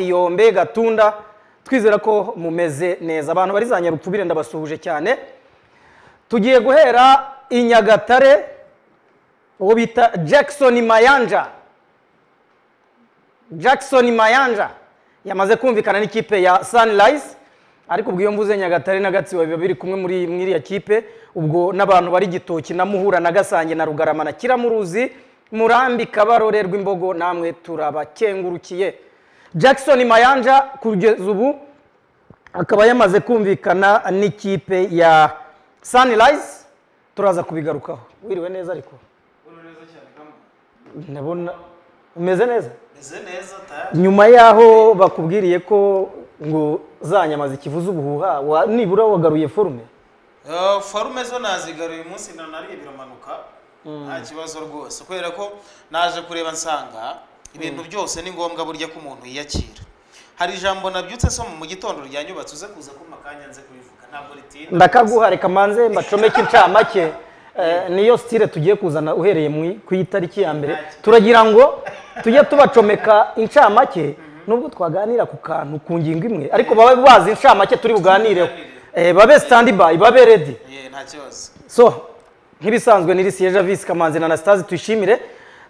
kiyombe gatunda twizera ko mumeze neza abantu bari za nyarupfubire ndabasuhuje cyane tugiye guhera i nyagatare uwo bita jackson mayanja jackson mayanja yamaze kumvikana n'ikipe ya sunrise ariko ubwo iyo mvuze nyagatare na gatsibo biba biri kumwe muri muri iriya kipe ubwo n'abantu bari gitoki na muhura na gasange na rugarama na kiramuruzi murambi kabarore rw'imbogo namwe turabakengurukiye jackson mayanja kugeza ubu akaba yamaze kumvikana n'ikipe ya sunrise turaza kubigarukaho wiriwe neza ariko ndabona umeze neza Meze neza tayari nyuma y'aho bakubwiriye ko ngo za nyama zikivuza ubuhuha wa- nibura wagaruye forume Eh, forume zo nazigaruye uyu munsi na nariye biramanuka nta kibazo rwose kubera ko naje kureba nsanga ibintu byose ni ngombwa burya ko umuntu yiyakira hari ijambo nabyutse so mu gitondo ryanyubatse uze kuza kumpa akanya nze kubivuga ntabwo ritinda ndakaguha reka manze mbacomeke incamake Eh, niyo stile tugiye kuzana uhereye mu- ku itariki ya mbere turagira ngo tujye tubacomeka incamake nubwo twaganira ku kantu ku ngingo imwe ariko babe bazi incamake turi buganireho Eh, babe standby babe ready Eh, nta kibazo so nk'ibisanzwe ni risiyeja visi kamanzi na anastase tuyishimire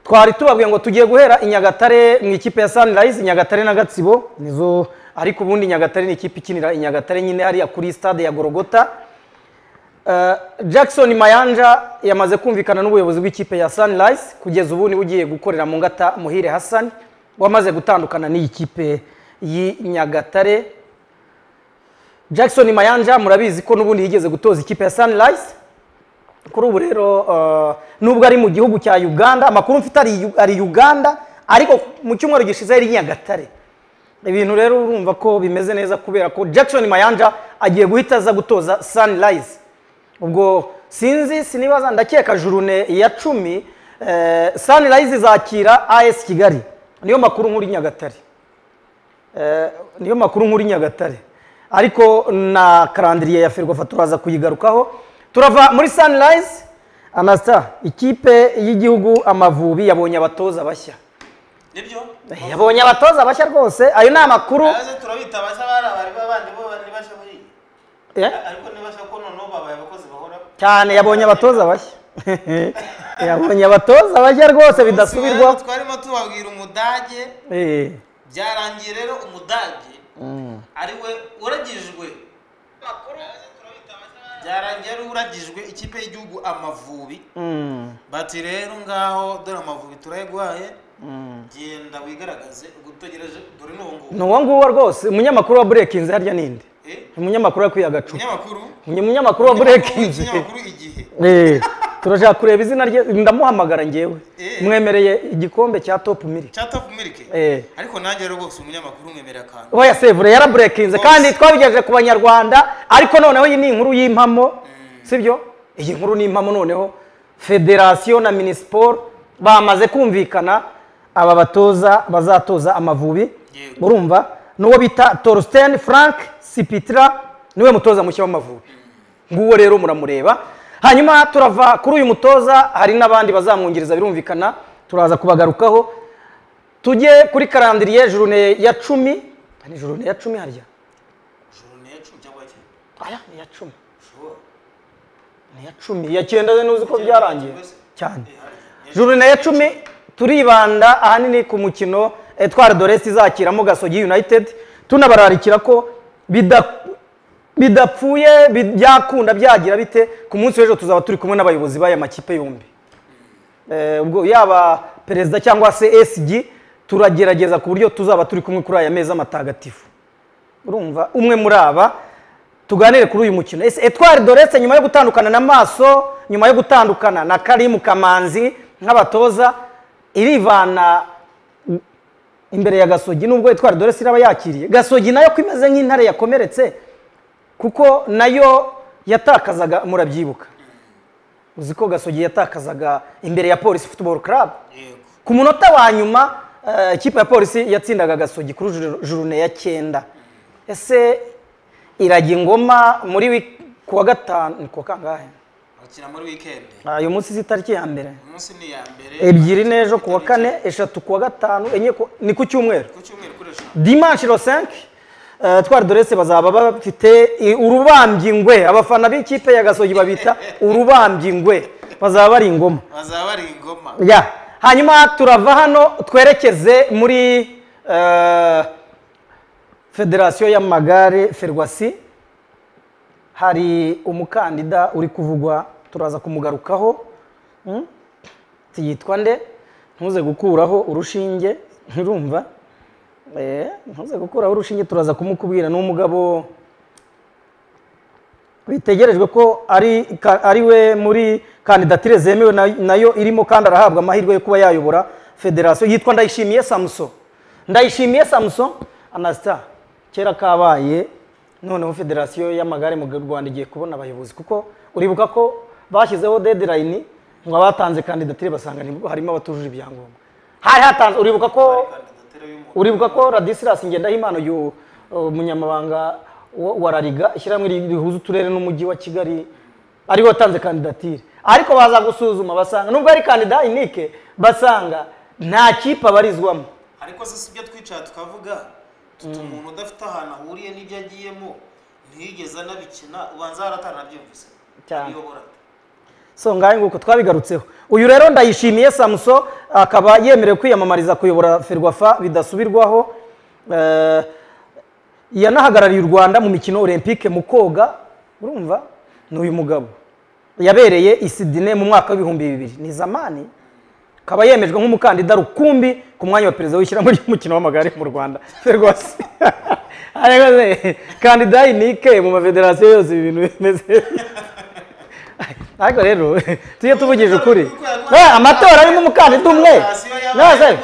twari tubabwiye ngo tugiye guhera i nyagatare mu ikipe ya sunrise i nyagatare na gatsibo nizo ariko ubundi nyagatare ni ikipe ikinira i nyagatare nyine hariya kuri stade ya gorogota Eh, jackson mayanja yamaze kumvikana n'ubuyobozi bw'ikipe ya sunrise kugeza ubu niwe ugiye gukorera mu ngata muhire hassan wamaze gutandukana n'iyi kipe y'i nyagatare jackson mayanja murabizi ko n'ubundi yigeze gutoza ikipe ya sunrise kuri ubu rero uh, nubwo ari mu gihugu cya uganda amakuru mfite ari, Yu- ari uganda ariko mu cyumweru gishize yari i nyagatare ibintu rero urumva ko bimeze neza kubera ko jackson mayanja agiye guhita aza gutoza sunrise ubwo sinzi sinibaza ndakeka jurune ya cumi eh, sunrise izakira as kigali niyo makuru nkuru i nyagatare Eh, niyo makuru nkuru i nyagatare ariko na karandiriye ya ferwafa turaza kuyigarukaho turava muri sunrise anasta ikipe y'igihugu amavubi yabonye abatoza bashya nibyo Eh, yabonye abatoza bashya rwose ayo ni amakuru Aze turabita basa bari abari babandi bo bari basha muri Eh, ariko nibasha ko noneho babaye abakozi bahoraho cyane yabonye abatoza bashya yabonye abatoza bashya rwose Umunsi wa bidasubirwaho leo twarimo tubabwira umudage Eh, byarangiye rero umudage ari we uragijwe byarangiye ari uragijwe ikipe y'igihugu amavubi mm, bati rero ngaho dore amavubi turayagwaye mm. genda wigaragaze ubwo utegereje dore n'ubu ngubu ni uwo nguwo rwose umunyamakuru wa brekinzi harya ninde Eh, umunyamakuru yakwiye agacupa umunyamakuru Ni umunyamakuru wa umunyamakuru burekingi w'ikinyamakuru igihe Eh, turashaka kureba izina rye ndamuhamagara ngewe Eh. mwemereye igikombe cya topu miri cyatavu mirike Eh. ariko nanjye rero bose umunyamakuru umwemerera akantu oya sevure yaraburekinze kandi twabigejeje ku banyarwanda ariko noneho iyi ni inkuru y'impamo sibyo iyi nkuru ni impamo noneho federasiyo na minisiporo bamaze kumvikana aba batoza bazatoza amavubi Yego. urumva n'uwo bita torsten frank sipitira niwe mutoza mushya w'amavubi nguwo rero muramureba hanyuma turava kuri uyu mutoza hari n'abandi bazamwungiriza birumvikana turaza kubagarukaho tujye kuri karandiriye jurune ya cumi ni jurune ya cumi harya joro ni yacu cyangwa iki aya ni iya cumi ushobora ni iya cumi iya cyenda we ntuzi ko byarangiye cyane Eh, hari- jurune ya cumi turibanda ahanini ku mukino etware doresi izakiramo gasogi united tunabararikira ko bida- bidapfuye bi- byakunda byagira bite ku munsi w'ejo tuzaba turi kumwe n'abayobozi b'aya makipe yombi Eh, ubwo yaba perezida cyangwa se esg turagerageza ku buryo tuzaba turi kumwe kuri aya meza matagatifu urumva umwe muri aba tuganire kuri uyu mukino ese etwari doretse nyuma yo gutandukana na maso nyuma yo gutandukana na karimu kamanzi nk'abatoza irivana imbere ya gasogi nubwo etwari doretse iraba yakiriye gasogi nayo ko imeze nk'intare yakomeretse kuko nayo yatakazaga murabyibuka uzi ko gasogi yatakazaga imbere ya polisi football club yego ku munota wa nyuma eh, ikipe ya polisi yatsindaga gasogi kuri juru- jurune ya cyenda ese irajya ingoma muri wik- ku wa gatanu ni ku wa kangahe bakina muri wikendi Ah, uyu munsi si tariki ya mbere umunsi ni iya mbere ebyiri n'ejo kuwa kane eshatu kuwa gatanu enye ku- ni ku cyumweru ku cyumweru kuri eshanu dimanche lo 5 eh, twari dorese bazaba bafite i- urubambyi ngwe abafana b'ikipe ya gasogi babita urubambyi ngwe bazaba bari ingoma bazaba bari ingoma ya hanyuma turava hano twerekeze muri eh, federasiyo y'amagare ferwasi hari umukandida uri kuvugwa turaza kumugarukaho Hmm? yitwa nde ntuze gukuraho urushinge ntirumva Eh, ntuze gukuraho urushinge turaza kumukubwira ni umugabo bitegerejwe ko ari ka- ari we muri kandidatire zemewe na- nayo irimo kandi arahabwa amahirwe yo kuba yayobora federasiyo yitwa ndayishimiye samuso ndayishimiye samuso anasita kera kabaye noneho federasiyo y'amagare mu rwanda igiye kubona abayobozi kuko uribuka ko bashyizeho deadline ngo abatanze kandidatire basanga ni- harimo abatujuje ibyangombwa hari hatanze uribuka ko kandidatire y'umuntu uribuka ko radisilas ngendahimana uyu uh, munyamabanga wa wa rariga ishyirahamwe rihuza uturere n'umujyi wa kigali ariwe watanze kandidatire ariko baza gusuzuma basanga nubwo ari kandida inike basanga nta kipe abarizwamo ariko se si ibyo twicara tukavuga tuti umuntu udafite ahantu ahuriye n'ibyo agiyemo ntiyigeze anabikina ubanza harataranabyumvise Cyane. abiyobora so ngahe nguko twabigarutseho uyu rero ndayishimiye samuso akaba yemerewe kwiyamamariza kuyobora ferwafa bidasubirwaho Eh, yanahagarariye u rwanda mu mikino olympique mu koga urumva ni uyu mugabo yabereye i Sydney mu mwaka w'ibihumbi bibiri ni zamani akaba yemejwe nk'umukandida rukumbi ku mwanya wa perezida w'ishyirahamwe ry'umukino w'amagare mu rwanda ferwasi Ariko kandida inike mu mafederasiyo yose ibi bintu bimeze ariko rero tujye tuvugije ukuri Eh, amatora arimo umukandida umwe none nose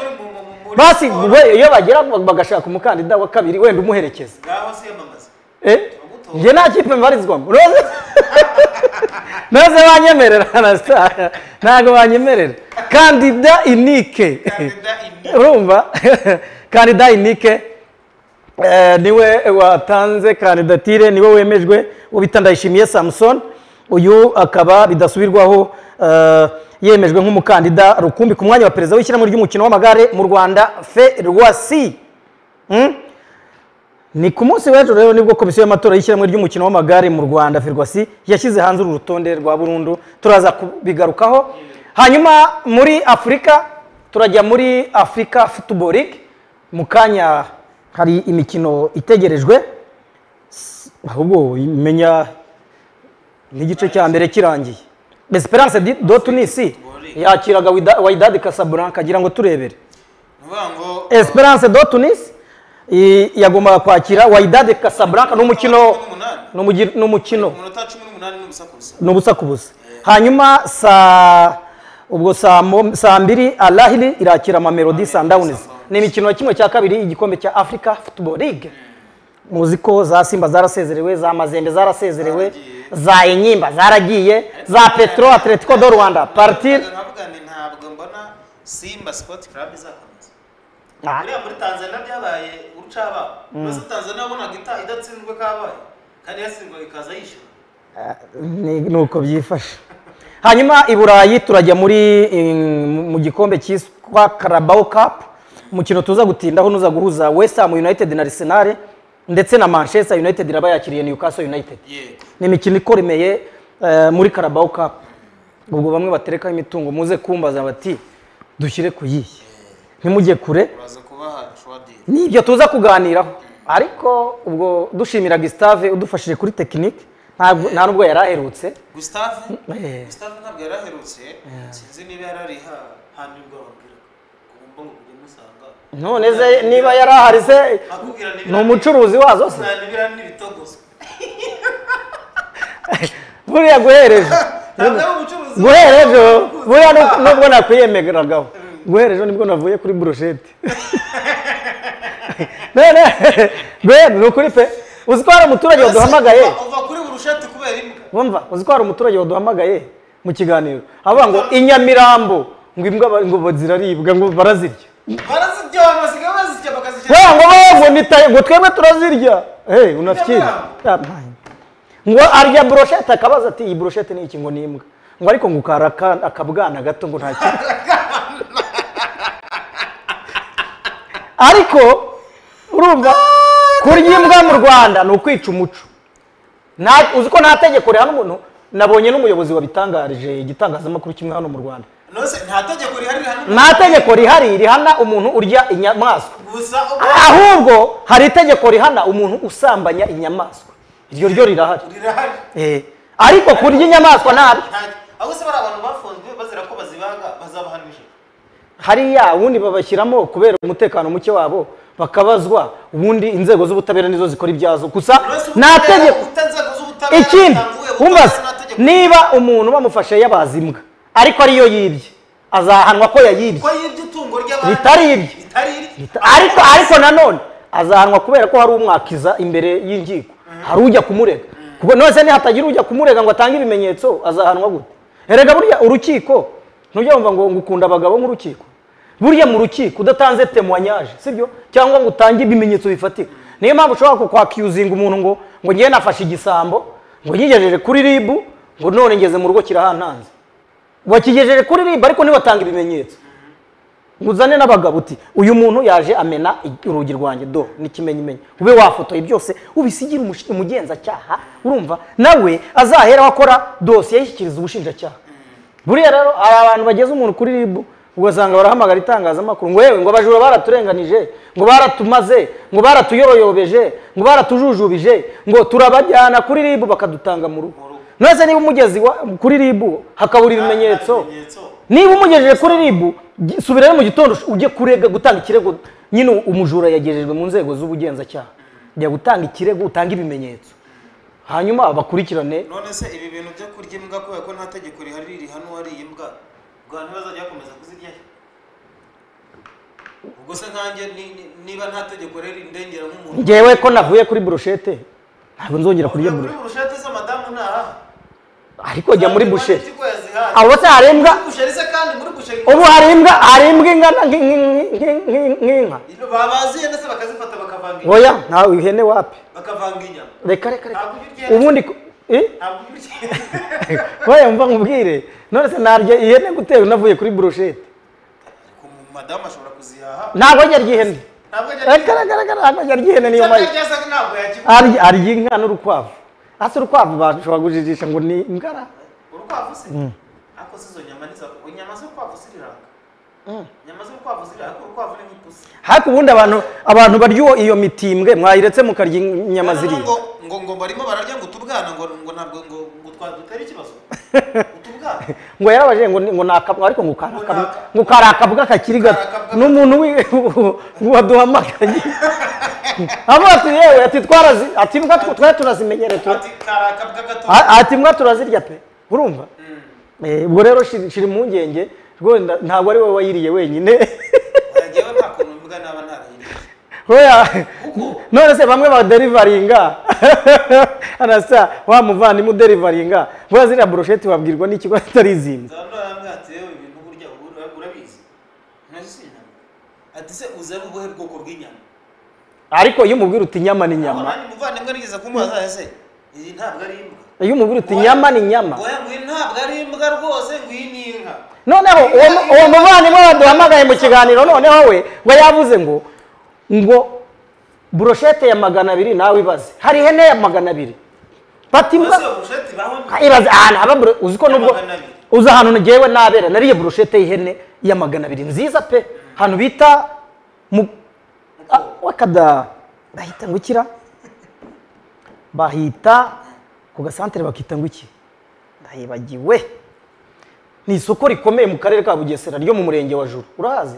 basi we- iyo bagera bagashaka umukandida wa kabiri wenda umuherekeza ngaho siyamamaza Eh? njye nta kipe mbarizwamo Rose- Rose banyemerera anasitara ntabwo banyemerera kandida inike kandida ini urumva kandida inike eh, niwe watanze kandidatire niwe wemejwe ubita ndayishimiye samuson uyu akaba bidasubirwaho eh, yemejwe nk'umukandida rukumbi ku mwanya wa perezida w'ishyirahamwe ry'umukino w'amagare mu rwanda ferwasi Mm? ni ku munsi w'ejo rero nibwo komisiyo y'amatora y'ishyirahamwe ry'umukino w'amagare mu rwanda ferwasi yashyize hanze uru rutonde rwa burundu turaza kubigarukaho hanyuma muri afurika turajya muri afurika football league mu kanya hari imikino itegerejwe S- ahubwo menya n'igice cya mbere kirangiye esperance di- do tunisi yakiraga Wida- wydad casablanca agira ngo turebere ni ukuvuga ngo Esperance do Tunis i- yagombaga kwakira Wydad Casablanca ni umukino cumi n'umunani ni umugi- ni umukino umunota cumi n'umunani n'ubusa ku busa ni ubusa ku busa hanyuma saa ubwo saa mo- saa mbiri Alahili irakira Mamelodi Sundowns ni imikino ya kimwe cya kabiri igikombe cya Africa Football League muzi ko za Simba zarasezerewe za Mazembe zarasezerewe za Enyimba zaragiye za Petro Atletico do Rwanda partir nkavuga nti ntabwo mbona simba sport club izakomeza Ah, buriya muri tanzania byabaye urucababo mbese tanzania wabonaga ita- idatsinzwe kabaye kandi yatsindwa ikaza yishyura ni ni uko byifashe hanyuma i burayi turajya muri mm, mu gikombe cyitwa Carabao Cup umukino tuza gutindaho nuza guhuza West Ham United na Arsenal ndetse na Manchester United iraba yakiriye Newcastle United yego ni imikino ikoremeye eh, muri Carabao Cup ubwo bamwe baterekaho imitungo muze kumbaza bati dushyire ku yihe ntimujye kure uraza kubaha shuwadiri ni ibyo tuza kuganiraho ariko ubwo dushimira Gustave udufashije kuri tekinike ntabwo- nta nubwo yari aherutse gustave Eh. gustave ntabwo yari aherutse sinzi niba yari ari ha- hano ubwo ababwiraga kumva ngo ujye musanga none se niba yari ahari se akubwira ni umucuruzi wazo se nibirani n'ibitogozo buriya guhereje ntabwo ari umucuruzi guhera ejo buriya nu- nubwo nakwiyemeragaho guhera ejo nibwo navuye kuri burushete none guhera ni ukuri pe uzi ko hari umuturage waduhamagaye Uva- uva kuri buri shati kubera imbwa wumva uzi ko hari umuturage waduhamagaye mu kiganiro avuga ngo inyamirambo ngo imbwa ba- ngo ziraribwa ngo barazirya barazirya abantu basigaye bazirya bakazishyira Wewe ngo wewe ngo nitaye ngo twebwe turazirya hey unasikiye Nyamirambo. Ah, man. ngo arya broshete akabaza ati iyi broshete ni iki ngo ni imbwa ngo ariko ngo ukara aka- akabwana gato ngo nta kintu ariko urumva kurya imbwa mu rwanda ni ukwica umuco Na- uzi ko nta tegeko rihana umuntu nabonye n'umuyobozi wabitangarije igitangazamakuru kimwe hano mu rwanda nose nta tegeko rihari rihana nta tegeko rihari rihana umuntu urya inyamaswa gusa ubwo ahubwo hari itegeko rihana umuntu usambanya inyamaswa iryo ryo rirahari rirahari Eh, ariko kurya inyamaswa ntabyo nta- ahubwo se bari abantu bafunzwe bazira ko bazibaga bazabahanije hariya ubundi babashyiramo kubera umutekano muke wabo bakabazwa ubundi inzego z'ubutabera nizo zikora ibyazo gusa nta tegeko ikindi wumva se, niba umuntu bamufashe yabaza imbwa ariko ariyo yibye azahanwa ko yayibye ko yibye itungo ry'abandi Ritari irye. ritari irye Bita- ariko ariko nanone azahanwa kubera ko hari umwakiza imbere y'inkiko hari ujya kumurega kuko nose nihatagira ujya kumurega ngo atange ibimenyetso azahanwa gute erega burya urukiko ntujya wumva ngo ngo ukunda abagabo nk'urukiko burya mu rukiko udatanze temoignage sibyo cyangwa ngo utange ibimenyetso bifatika niyo mpamvu ushobora kwakiyuzinga umuntu ngo ngo ngewe nafashe igisambo ngo nyigejeje kuri ribu ngo none ngeze mu rugo kirahantanze wakigejeje kuri ribu ariko ntibatanga ibimenyetso uzane n'abagabo uti uyu muntu yaje amena i- urugi rwanjye do n'ikimenyimenyi ube wafotoye byose ubisigire umush- umugenzacyaha urumva nawe azahera akora dosiye yishyikiriza ubushinjacyaha buriya rero hari abantu bageze umuntu kuri ribu ugasanga barahamagara itangazamakuru ngo yewe ngo abajura baraturenganije ngo baratumaze ngo baratuyoroyobeje ngo baratujujubije ngo turabajyana kuri ribu bakadutanga mu rugo rugo. none niba umugezi wa- kuri ribu hakabura ibimenyetso niba umugejeje kuri ribu gi- subirayo mu gitondo ush- ujye kurega gutanga ikirego nyine umujura yagejejwe mu nzego z'ubugenzacyaha jya gutanga ikirego utange ibimenyetso hanyuma bakurikirane none se ibi bintu byo kurya imbwa kubera ko nta tegeko rihari rihana uwariye imbwa ubwo ntibazajya bakomeza kuziryayo ubwo se nkanjye ni- ni- niba nta tegeko rero rindengera nk'umuntu ngewe ko navuye kuri burushete ntabwo nzongera kurya Uvuye kuri burushete burushete se madamu ntaha ariko jya muri bushete busheri abo se hari imbwa busheri se kandi muri busheri ubu hari imbwa hari imbwa ingana nki- nki- nki- nki- nk'inka babaziye ndetse bakazifata bakavanga inyama oya ntawe ihene wapi bakavanga inyama reka reka reka Ntabwo ujya urya ubundi ku- eh? ntabwo ubirya oya mva nkubwire none se narya ihene gutera navuye kuri burushete Ariko madamu ashobora kuzihaha ntabwo ajya arya ihene ntabwo ajya Agara- agara- agara- ntabwo ajya arya ihene niyo mayi Cyangwa ntabwo yakigura arya arya inka n'urukwavu hasi urukwavu bashobora kujijisha ngo ni ingara urukwavu se ariko se izo nyama niza inyama z'urukwavu ziriranga inyama z'urukwavu ziriranga ariko urukwavu ni nk'ipusi hafi ubundi abantu abantu barya uwo- iyo mitimbwe mwayiretse mukarya inyama Noneho ziriya ngo ngo ngo barimo bararya ngo utubwana ngo ngo ntabwo ngo ngo twadutera ikibazo utubwana ngo yarabajije ngo ni- ngo ni akabwa ariko ngo kari Ngo ni akabwa aka- ngo kari akabwa kakiri gato Kari akabwa- n'umuntu wi- waduhamagaye avuga ati yewe ati twarazi ati imbwa tw- twari turazimenyereye tu- ati karakabwa gato a- ati imbwa turazirya pe urumva Eh, ubwo rero shiri shiri impungenge rwenda ntabwo ari wowe wayiriye wenyine ngewe nta kuntu imbwa naba ntarayiriye Oya, Kuko- none se bamwe baderivaringa anasa wa muvandimwe uderivaringa buriya ziriya burusheti wabwirwa n'ikigo atari izindi nzaba ntarambwira ati yewe ibintu burya ura- urabizi ntazi si inyama ati se uzi ari ubuhe bwoko bw'inyama ariko iyo umubwira uti inyama ni inyama abandi muvandimwe nigeze kumubaza ese iyi ntabwo ari imbwa iyo umubwira uti inyama ni inyama Oya, ngo iyi ntabwo ari imbwa rwose ngo iyi ni inka noneho uwo- uwo muvandimwe waduhamagaye mu kiganiro noneho we we yavuze ngo ngo burushete ya magana abiri nawe ibaze hari ihene ya magana abiri bati imbwa- Ese busheti baho ibaze ahantu haba buru- uzi ko Ya nubwo magana abiri. uzi ahantu ngewe nabera nariye burushete y'ihene ya magana abiri nziza pe ahantu bita mu Ah, wakada bahita ngo ikira bahita ku gasantere bakita ngo iki ndayibagiwe ni isoko rikomeye mu karere ka bugesera ryo mu murenge wa juru urahazi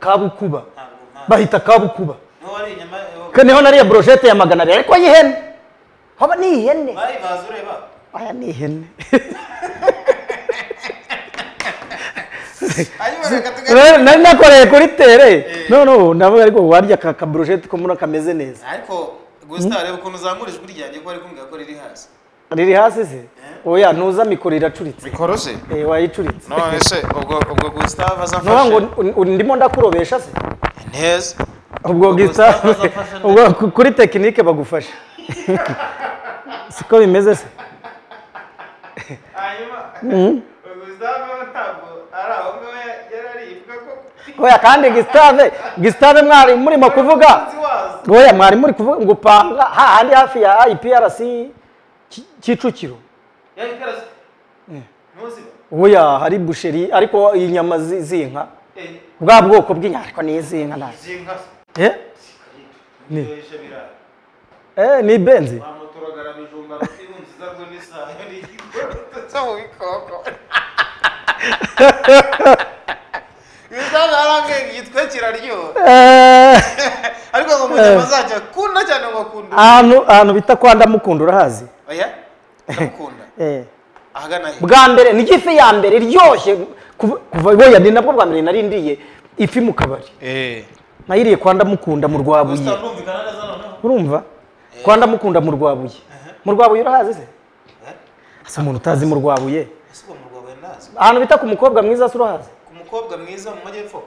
kabukuba ntabwo nta bahita kabukuba niho wari inyama Ko niho nariye burushete ya magana abiri ariko y'ihene haba ni ihene bayibaza ureba aya ni ihene ayiboneka tugari Rero nari nakoreye kuri tere noneho ndavuga ariko warya aka kaburusheti ko mbona kameze neza ariko gusa reba ukuntu uzamura ijwi ryanjye ko ari kumbwira ko riri hasi riri hasi se oya ntuza mikoro iracuritse bikorose Eh, wayicuritse none se ubwo ubwo gustave aza nuha ngo un- un- ndimo ndakurobesha se neza ubwo Ubwo gisa Gustave azafasha ubwo ku- kuri tekinike bagufasha siko bimeze se hanyuma gustave we ntabwo ari aho ngaho yari ari ivuga ko oya kandi gisitave gisitave mwari murimo kuvuga umukunzi wazo oya mwari muri kuvuga ngo upanga hahandi hafi ya iprc Ki- kicukiro yari itarazi ntuzi oya hari busheri ariko inyama zi- z'inka bwa bwoko bw'inyama ariko ni iz'inka ntazi izinka Eh? Ni. zikoresha birayi Eh, ni benzi bamuturagara bijumba n'ibunziza rwo n'isayo n'igikoro cyo mu bikoko gustave arambwira igitwe kiraryoha Eh, ariko ngo mu nyama zacyo akunda cyane ngo akunda ahantu ahantu bita kwa ndamukunda urahazi oya ndamukunda Eh. ahagana he bwa mbere ni ifi ya mbere iryoshye kuva- kuva oya ni nabwo bwa mbere narindiriye ifi mu kabari nayiriye kwa ndamukunda mu rwabuye Gustave urumvikana neza noneho urumva kwa ndamukunda mu rwabuye mu rwabuye urahazi se Eh? asa umuntu utazi mu rwabuye ese uwo murwa we ndazi ahantu bita ku mukobwa mwiza se urahazi ku mukobwa mwiza mu majyepfo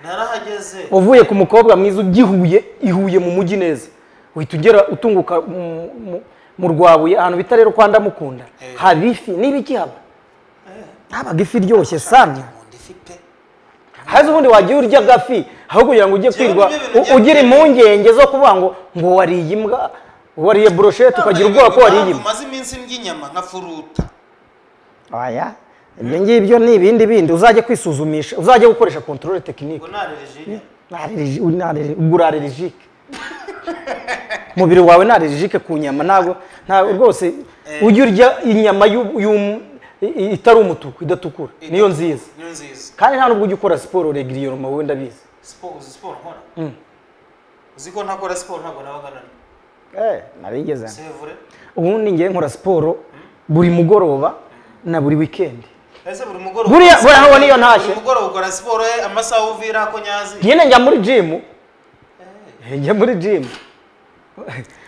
narahageze uvuye ku mukobwa mwiza ugihuye ihuye mu mujyi neza uhita ugera utunguka mu- mu- mu rwabuye ahantu bita rero kwa ndamukunda Eh. haba ifi niba iki haba habaga ifi iryoshye sanya nkunda ifi pe haze ubundi wagiye urya agafi aho kugira ngo ujye Njyewe kwirwa nibyo bintu u- bya ugira mbere. impungenge zo kuvuga ngo ngo wariye imbwa wariye buroshete ukagira ubwoba ko wariye imbwa maze iminsi ndya inyama nka furuta aya ibyo ngibyo ni ibindi bindi uzajya kwisuzumisha uzajya gukoresha kontorore tekinike ngo narerejine ubwo uri arerejike umubiri wawe ni arerejike ku nyama ntabwo ntabwo rwose ujya urya inyama y'u- y'u- i- i- itari umutuku idatukura niyo nziza niyo nziza kandi nta nubwo ujya ukora siporo regiriyoma wowe ndabizi siporo uzi siporo nkora Mm. uzi ko ntakora siporo ntabwo nabaga nani nabigeze sevure ubundi ngewe nkora siporo buri mugoroba na buri wikendi ese buri mugoroba Buriya- ukora buriya siporo- nabona iyo ntashye. buri mugoroba ukora siporo eh, amasaha uvira ko nyazi nyine njya muri jimu njya muri jimu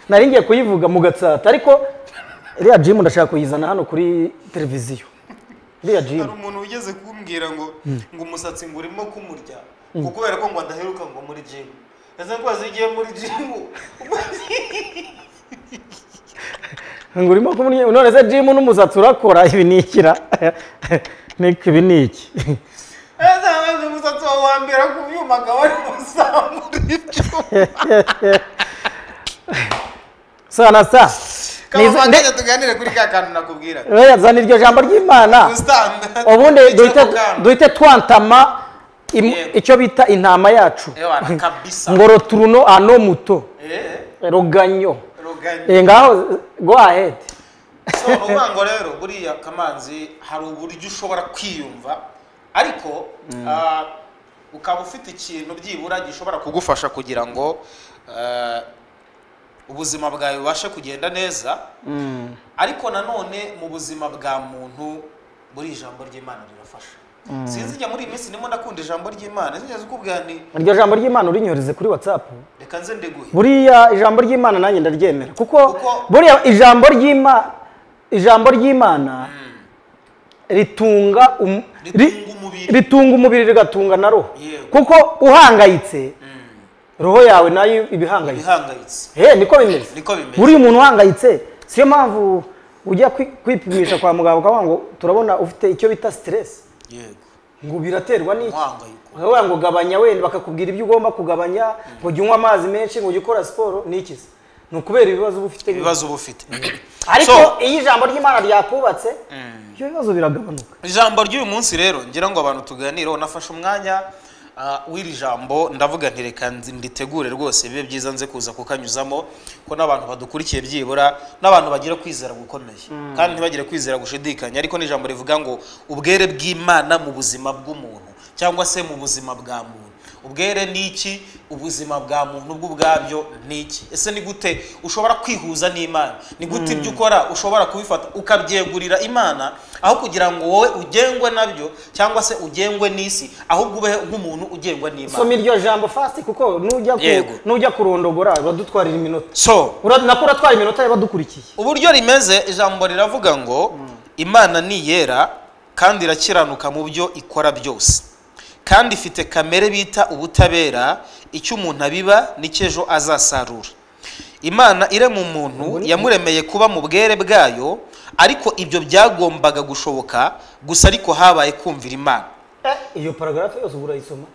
nari ngiye kuyivuga mu gatsata ariko iriya jimu ndashaka kuyizana hano kuri televiziyo iriya hari jimu umuntu ugeze kumbwira ngo ngo umusatsi ngo urimo kumurya ngo kubera ko ngo adaheruka ngo muri jimu ese ko wazigiye muri jimu ngo urimo kumurya none se jimu n'umusatsi urakora ibi ni ikira Niko ibi ni iki ese amaze umusatsi wawe wambera ku byuma akaba ari muri jimu sana sa kaba ndetse tuganire kuri ka kantu nakubwira yazana iryo jambo ry'imana gusitanga ubundi duhite duhita duhite twantama im- Yego. icyo bita intama yacu ewana kabisa ngo roturuno ano muto eh ruganyo ruganye Eh, ngaho go ahead so uvuga ngo rero buriya kamanzi hari uburyo ushobora kwiyumva ariko ah, ukaba ufite ikintu byibura gishobora kugufasha kugira ngo ah, ubuzima bwawe bubashe kugenda neza ariko nanone mu buzima bwa muntu buri ijambo ry'imana rirafasha sinzi njya muri iyi minsi ndimo ndakunda ijambo ry'imana sinigeze ukubwira nti iryo jambo ry'imana urinyoreze kuri whatsapp reka nze ndeguhe buriya ijambo ry'imana nanjye ndaryemera kuko Kuko- buriya ijambo ry'imana ijambo ry'imana ritunga um- ri- Ritunga umubiri. ritunga umubiri rigatunga na roho Yewe. kuko uhangayitse roho yawe nayo iba ihangayitse bihangayitse Hey, niko bimeze Niko bimeze. buriya umuntu uhangayitse siyo mpamvu ujya kwi- kwipimisha kwa muganga ukavuga ngo turabona ufite icyo bita stress yego ngo biraterwa n'iki umuhangayiko ukavuga ngo gabanya wenda bakakubwira ibyo ugomba kugabanya ngo jya unywa amazi menshi ngo jya ukora siporo ni iki se ni ukubera ibibazo uba ufite ibibazo uba ufite ariko So- iyo ijambo ry'imana ryakubatse ibyo bibazo biragabanuka ijambo ry'uyu munsi rero ngira ngo abantu tuganireho nafashe umwanya ah, w'iri jambo ndavuga nti reka nzi- nditegure rwose bibe byiza nze kuza kukanyuzamo ko n'abantu badukurikiye byibura n'abantu bagira kwizera gukomeye kandi ntibagire kwizera gushidikanya ariko n'ijambo rivuga ngo ubwere bw'imana mu buzima bw'umuntu cyangwa se mu buzima bwa muntu ubwere ni iki ubuzima bwa muntu bwo ubwabyo ni iki ese ni gute ushobora kwihuza n'imana ni gute ibyo ukora ushobora kubifata ukabyegurira imana aho kugira ngo wowe ugengwe nabyo cyangwa se ugengwe n'isi ahubwo ube nk'umuntu ugengwa n'imana soma iryo jambo fast kuko nujya Yego. ku- nujya kurondogora badutwarira iminota so Ura- nako uratwara iminota y'abadukurikiye uburyo rimeze ijambo riravuga ngo imana ni iyera kandi irakiranuka mu byo ikora byose kandi ifite kamere bita ubutabera icyo umuntu abiba n'icyo ejo azasarura imana irema umuntu yamuremeye kuba mu bwere bwayo ariko ibyo byagombaga gushoboka gusa ariko habaye kumvira imana Eh, iyo paragarafu yose uba urayisoma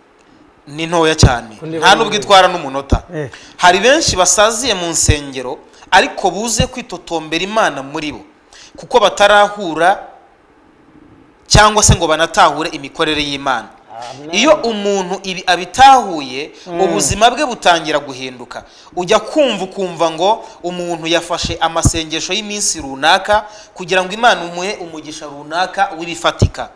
ni ntoya cyane Kundi nta nubwo itwara n'umunota Eh. hari benshi basaziye mu nsengero ariko buze kwitotombera imana muri bo kuko batarahura cyangwa se ngo banatahure imikorere y'imana Amen. iyo umuntu ibi abitahuye ubuzima bwe butangira guhinduka ujya kumva ukumva ngo umuntu yafashe amasengesho y'iminsi runaka kugira ngo imana umuhe umugisha runaka w'ibifatika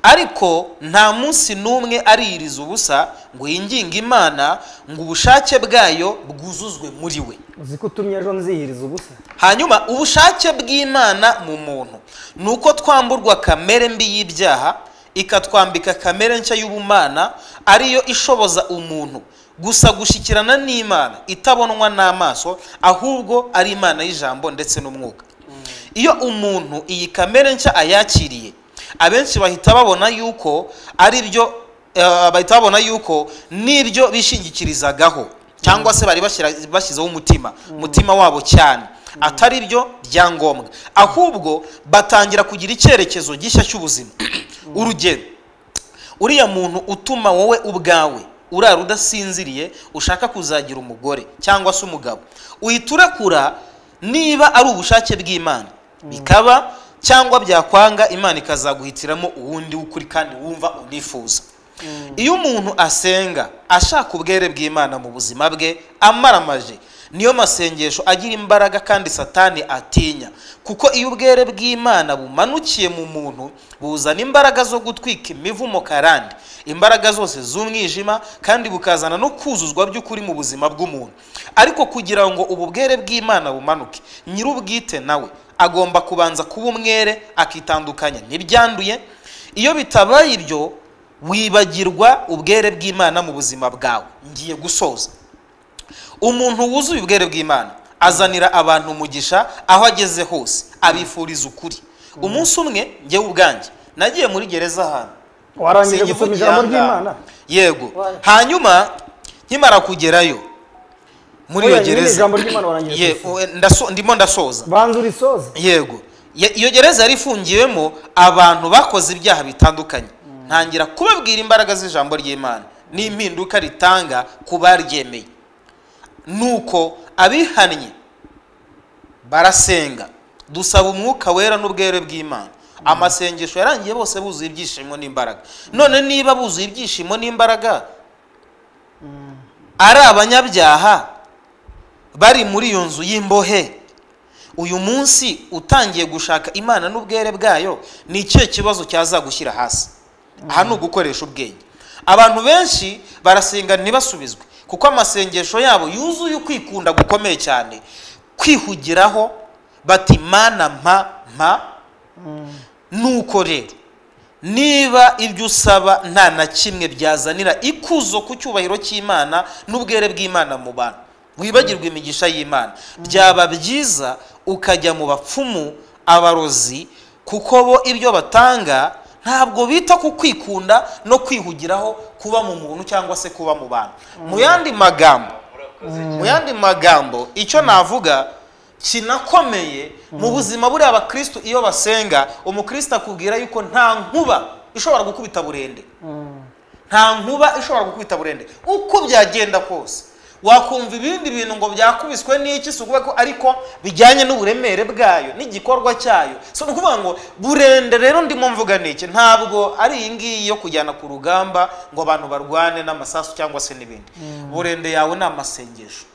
ariko nta munsi n'umwe ariyiriza ubusa ngo yinginge imana ngo ubushake bwayo bwuzuzwe muri we uzi ko utumye ejo nzihiriza ubusa hanyuma ubushake bw'imana mu muntu ni uko twamburwa kamere mbi y'ibyaha ikatwambika kamere nshya y'ubumana ariyo ishoboza umuntu gusa gushyikirana n'imana itabonwa n'amaso ahubwo ari imana y'ijambo ndetse n'umwuka iyo umuntu iyi kamere nshya ayakiriye abenshi bahita babona yuko ari byo eh, bahita babona yuko n'ibyo bishingikirizagaho cyangwa se bari bashyira- bashyizeho umutima umutima wabo cyane atari byo byangombwa ahubwo batangira kugira icyerekezo gishya cy'ubuzima urugero uriya muntu utuma wowe ubwawe urara udasinziriye ushaka kuzagira umugore cyangwa se umugabo uhita urekura niba ari ubushake bw'imana bikaba cyangwa byakwanga imana ikazaguhitiramo uwundi w'ukuri kandi wumva unifuza iyo umuntu asenga ashaka ubwere bw'imana mu buzima bwe amaramaje niyo masengesho agira imbaraga kandi satani atinya kuko iyo ubwere bw'imana bumanukiye mu muntu buzana imbaraga zo gutwika imivumo karande imbaraga zose z'umwijima kandi bukazana no kuzuzwa by'ukuri mu buzima bw'umuntu ariko kugira ngo ubu bwere bw'imana bumanuke nyir'ubwite nawe agomba kubanza kuba umwere akitandukanya n'ibyanduye iyo bitabaye ibyo wibagirwa ubwere bw'imana mu buzima bwawe ngiye gusoza umuntu wuzuye ubwere bw'imana azanira abantu umugisha aho ageze hose abifuriza ukuri umunsi umwe njyewe ubwanjye nagiye muri gereza ahantu warangije gusoma Sinkivugira ijambo aha ry'imana yego Wayo. hanyuma nkimara kugerayo muri iyo Oya, nyine gereza ijambo ry'Imana warangije Ye- kurisoma. eh, ndaso- ndimo ndasoza banza urisoze yego Ye- iyo gereza yari ifungiwemo abantu bakoze ibyaha bitandukanye ntangira kubabwira imbaraga z'ijambo ry'imana n'impinduka ritanga ku baryemeye nuko abihannye barasenga dusaba umwuka wera n'ubwere bw'imana amasengesho yarangiye bose buzuye ibyishimo n'imbaraga none niba buzuye ibyishimo n'imbaraga ari abanyabyaha bari muri iyo nzu y'imbohe uyu munsi utangiye gushaka imana n'ubwere bwayo ni ikihe kibazo cyazagushyira hasi aha ni ugukoresha ubwenge abantu benshi barasenga ntibasubizwe kuko amasengesho yabo yuzuye ukwikunda gukomeye cyane kwihugiraho bati mana mpa mpa nuko rero niba ibyo usaba nta na kimwe byazanira ikuzo ku cyubahiro cy'imana n'ubwere bw'imana mu bantu wibagirwa imigisha y'imana byaba byiza ukajya mu bapfumu abarozi kuko bo ibyo batanga ntabwo bita ku kwikunda no kwihugiraho kuba mu muntu cyangwa se kuba mu bantu mu yandi magambo mu yandi magambo icyo navuga kinakomeye mu buzima buriya abakristu iyo basenga umukristu akubwira yuko nta nkuba ishobora gukubita burende nta nkuba ishobora gukubita burende uko byagenda kose wakumva ibindi bintu ngo byakubiswe n'iki si ukuvuga ko ariko bijyanye n'uburemere bwayo n'igikorwa cyayo si ukuvuga ngo burende rero ndimo mvuga n'iki ntabwo ari iyi ngiyi yo kujyana ku rugamba ngo abantu barwane n'amasasu cyangwa se n'ibindi burende yawe ni amasengesho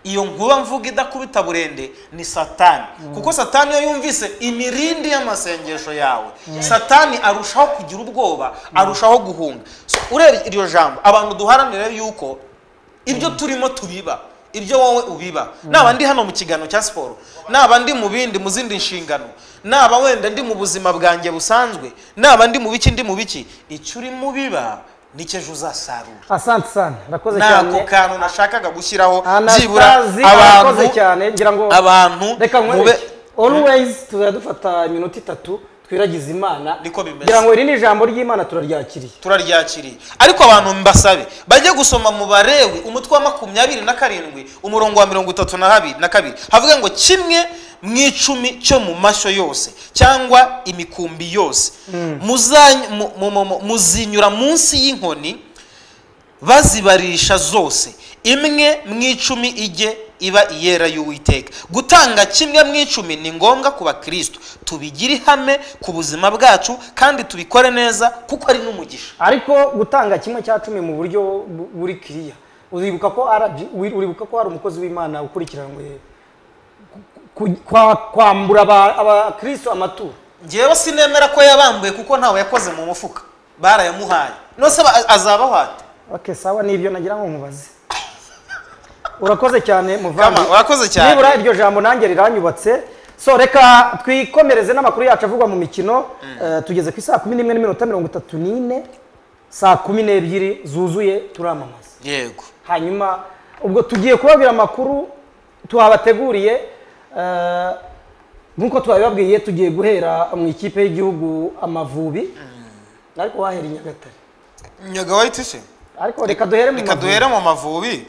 iyo nkuba mvuga idakubita burende ni satani kuko satani iyo yumvise imirindi y'amasengesho yawe satani arushaho kugira ubwoba arushaho guhunga So, urebye iryo jambo abantu duharanire yuko ibyo turimo tubiba ibyo wowe ubiba naba ndi hano mu kiganiro cya siporo naba ndi mu bindi mu zindi nshingano naba wenda ndi mu buzima bwanjye busanzwe naba ndi mu biki ndi mu biki icyo urimo ubiba nicyo ejo uzasarura asante sana urakoze nako cyane kantu nashakaga gushyiraho byibura anastasi abantu arakoze cyane ngira ngo abantu reka mube nkwereke always tuzajya dufata iminota itatu twiragize imana Niko bimeze. ngira ngo iri ni ijambo ry'imana turaryakiriye turaryakiriye ariko abantu mbasabe bajye gusoma mu barewe umutwe wa makumyabiri na karindwi umurongo wa mirongo itatu na habiri na kabiri havuga ngo kimwe mu icumi cyo mu mashyo yose cyangwa imikumbi yose Muzany- mu- mu- mu- mu- muzinyura munsi y'inkoni bazibarisha zose imwe mu icumi ijye iba iyera y'uwiteka gutanga kimwe mu icumi ni ngombwa ku bakristo tubigire ihame ku buzima bwacu kandi tubikore neza kuko ari n'umugisha ariko gutanga kimwe cya cumi mu buryo bu- buri kiriya uribuka ko RG uri- uribuka ko hari umukozi w'imana ukurikiranwe ku- ku- kwa- kwambura aba- abakristo amaturo ngewe sinemera ko yabambuye kuko ntawe yakoze mu mufuka barayamuhaye nose azabahate ok sawa nibyo nagira ngo nkubaze urakoze cyane muvandi kama urakoze cyane nibura iryo jambo nanjye riranyubatse so reka twikomereze n'amakuru yacu avugwa mu mikino Eh, tugeze ku isaa kumi n'imwe n'iminota mirongo itatu n'ine saa kumi n'ebyiri zuzuye turamamaza yego hanyuma ubwo tugiye kubabwira amakuru tuhabateguriye eh, nk'uko twabibabwiye tugiye guhera mu ikipe y'igihugu amavubi ariko wahera i nyagatare nyagawayiti se ariko reka duhere mu reka mavubi duhere mu mavubi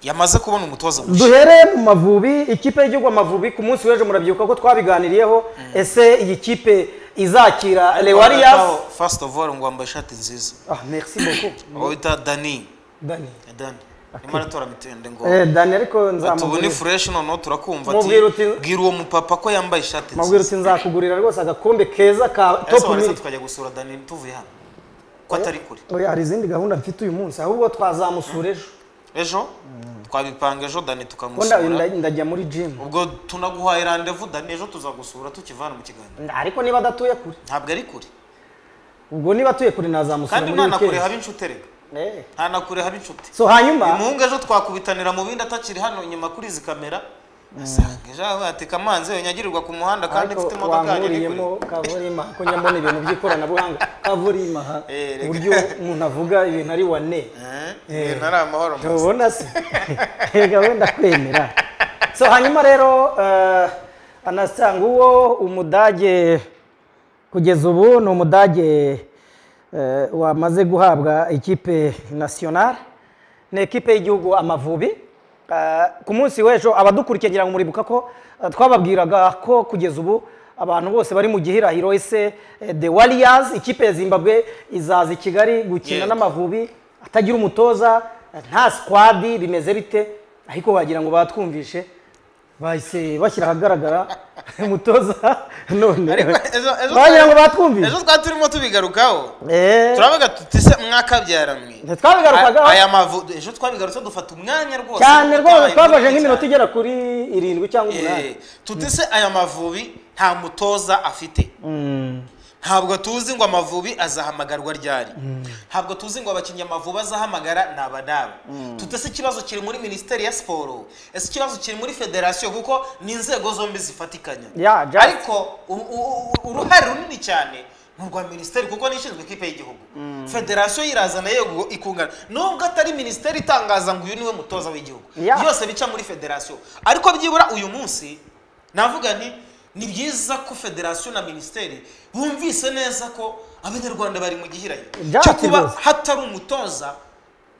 yamaze kubona umutoza mushya duhere mu mavubi ikipe y'igihugu amavubi ku munsi w'ejo murabyibuka ko twabiganiriyeho ese iyi kipe izakira lewarias Warriors first of all ngo wambaye ishati nziza ah merci beaucoup aho bita Dani dani Dani arimo aratora mitende ngo eh dani ariko tubone nzamubwira fureshi noneho turakumva Mubwira uti- bwira uwo mupapa ko yambaye ishati mubwira nziza uti nzakugurira rwose agakombe keza ka Ese top waretse mili tukajya gusura Dani tuvuye hano ko atari kure Oya, hari izindi gahunda mfite uyu munsi ahubwo twazamusura ejo ejo twabipanga ejo Dani Ko nda- tukamusura nda- ndajya muri jimu ubwo tunaguhaye randevu Dani ejo tuzagusura tukivana mu kiganiro ariko niba adatuye kure ntabwo ari kure ubwo niba atuye kure nazamusura kandi muri nta na kure haba wikendi inshuti erega Eh. nta na kure haba inshuti so hanyuma umuhungu ejo twakubitanira mu bindi atakiri hano inyuma kuri izi kamera asanga ejo ateka amanzi yanyagirirwa ku muhanda kandi ariko mfite imodoka yanjye ni kure wankuriyemo kaburima ko njya mbona ibintu by'ikoranabuhanga kaburima ha Eh, reka. uburyo umuntu avuga ibintu ari wane Eh, ibintu ari amahoro masa. ubona se reka wenda kwemera so hanyuma rero eh, anasanga uwo umudage kugeza ubu ni umudage eh, wamaze guhabwa ikipe nasiyonari ni ekipe y'igihugu amavubi Eh, ku munsi w'ejo abadukurikiye ngira ngo muribuka ko eh, twababwiraga ko kugeza ubu abantu bose bari mu gihirahiro ese eh, the warriors ikipe ya zimbabwe izaza i kigali gukina Yego. n'amavubi atagira umutoza nta sikwadi bimeze bite ariko wagira ngo batwumvishe bahise bashyira ahagaragara umutoza none Ariko ejo- ejo- wagira ngo batwumvishe ejo twari turimo tubigarukaho Eh, turavuga tuti se mwakabyaranywe ntitwabigarukagaho. aya mavu ejo twabigarutse dufata umwanya rwose cyane rwose Twabaye twafashe munini nk'iminota cyane. igera kuri irindwi cyangwa umunani Eh, tuti se aya mavubi nta mutoza afite Mm. ntabwo tuzi ngo amavubi azahamagarwa ryari ntabwo tuzi ngo abakinnyi amavubi azahamagara ni abanaba tutese ikibazo kiri muri minisiteri ya siporo ese ikibazo kiri muri federasiyo kuko ni inzego zombi zifatikanya Yeah, just- ariko u- u- u- uruhare runini cyane ni urwa minisiteri kuko nishinzwe ikipe y'igihugu federasiyo yirazana yego ikungana nubwo atari minisiteri itangaza ngo uyu niwe mutoza w'igihugu Yeah. byose bica muri federasiyo ariko byibura uyu munsi navuga nti ni byiza ko federasiyo na minisiteri bumvise neza ko abanyarwanda bari mu gihirahiro Ibyatsi cyo kuba rwose. hatari umutoza